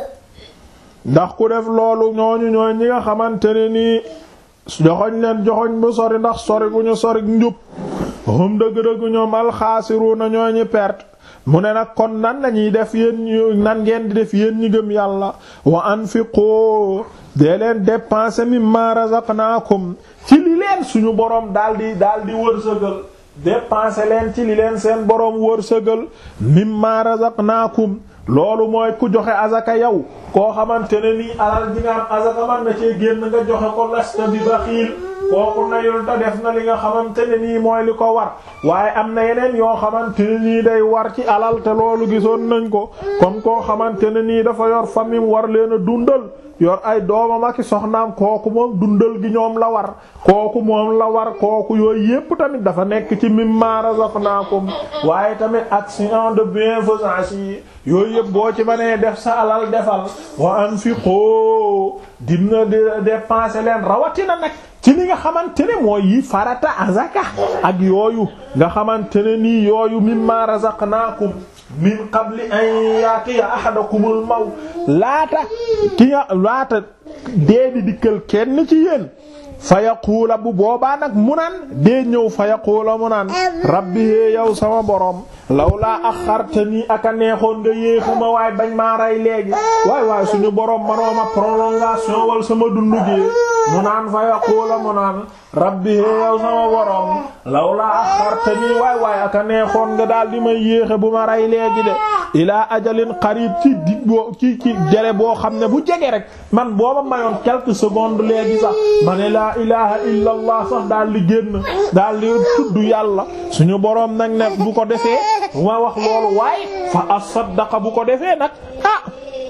Speaker 1: ndax ku def loolu ñooñu ñooy ñi nga xamante ne nii joxoñ leen joxoñ bu sori ndax sori gu ñu sori njub hum dëgg-dëgg ñoom alxaasiruuna ñooy ñi perte mu ne nag kon nan lañuy def yéen ñu nan ngeen di def yéen ñi gëm yàlla wa anfiqu dee leen dépenser mimma razaqnaakum ci li leen suñu boroom daldi daldi wërsëgal dépenser leen ci li leen seen boroom wërsëgal mimma razaqnaakum loolu mooy ku joxe azaka yow koo xamante ne nii alal ji nga am azaka man na cee génn nga joxe ko lasta bi baxiil kooku nayul ta def na li nga xamante ne nii mooy li ko war waaye am na yeneen yoo xamante ne nii day war ci alal te loolu gisoon nañ ko comme koo xamante ne nii dafa yor famille war leen a dundal yor ay doomam ak soxnaam kooku moom dundal gi ñoom la war kooku moom la war kooku yooyu yépp tamit dafa nekk ci mimma razaqnaakum waaye tamit action de bienfaisance yi yooyu yépp boo ci mënee def sa alal defal wa anfiqu dina dépenser leen rawatina nag ci li nga xamante ne mooy yi farata azaka ak yooyu nga xamante ne nii yooyu mimma razaqnaakum min qabli an yaatiya ahadakumul maw laata ki nga laata dee di dikkal kenn ci yéen fa yaquula bu boobaa nag mu naan dee ñëw fa yaquula mu naan rabbi hee yow sama borom lawlaa axartanii aka neexoon nga yéexuma waay bañ maa rey léegi waay waay suñu borom manooma prolongation wal sama dundu gi mu naan fa yaquula mu naan rabbi hee yow sama borom lawlaa axartanii waay waay aka neexoon nga daal di may yéexe bu ma rey léegi de ilaa ajalin qarib ci dig boo ci ci jere boo xam ne bu jege rek man booba mayoon quelques secondes léegi sax ma ne laa ilaha illa allah sax daal di génn daal di tudd yàlla suñu boroom nag ne bu ko defee ma wax loolu waaye fa asaddaqa bu ko defee nag ah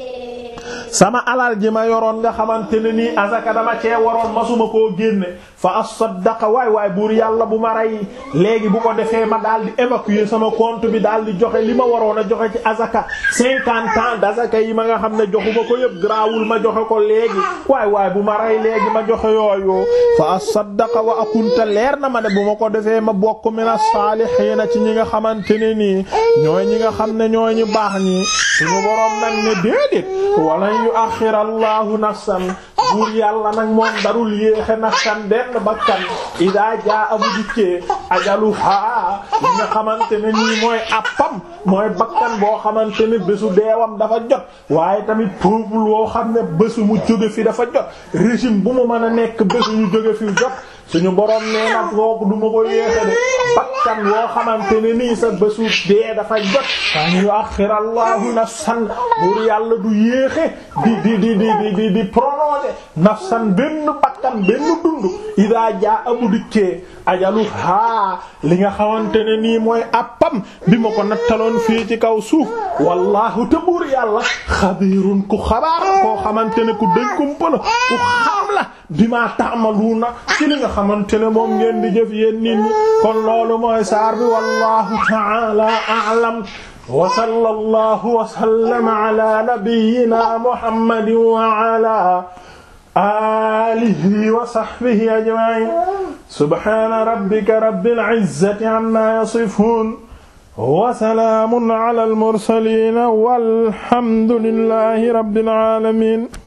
Speaker 1: sama alal ji ma yoroon nga xamante ne nii azaka dama cee waroon masuma koo génne fa asaddaqa waay waay buur yàlla bu ma rey léegi bu ko defee ma daal di évacuer sama compte bi daal di joxe li ma waroon a joxe ci azaka cinquante ans d'azaka yi ma nga xam ne joxuma ko yëpp grawul ma joxe ko léegi waay waay bu ma rey léegi ma joxe yooyu fa asaddaqa wa akunta leer na ma ne bu ma ko defee ma bokk min as-saalihiina ci ñi nga xamante ne nii ñooy ñi nga xam ne ñooy ñu baax ñi suñu boroom nag ne déedéet wala yu axira allahu nafsan buur yàlla nag moom darul yéexe nafsan benn bakkan idaa jaa abu dikkee ajaluha li nga xamante ne nii mooy appam mooy bakkan boo xamante ne bésu deewam dafa jot waaye tamit peuple woo xam ne bésu mu jóge fi dafa jot régime bu mu mën a nekk bésu ñu jóge fi jot suñu boroom nee nag kooku du ma ko yéexe de bakkan woo xamante ne nii sa bésu dee dafa jot an yu axira allahu nafsan buur yàlla du yéexe di di di di di di prolonger nafsan benn bakkan benn dund ida jaa abu dikkee ajalu haa li nga xamante ne nii mooy appam bi ma ko nattaloon fii ci kaw suuf wallahu te buur yàlla xabiirun ku xabaar koo xamante ne ku dëñ kumpala ku xam la bi ma ta'maluna ci li nga xamante ne moom ngeen di jëf yéen nit ñi kon loolu mooy saar bi wallahu ta'ala a'lam wa sallallahu wa sallama ala nabiyyina muhammadin wa ala alihi wa sahbihi ajma'in subhana rabbika rabbil izzati amma yasifun wa salamun ala al mursalin walhamdulillahi rabbil alamin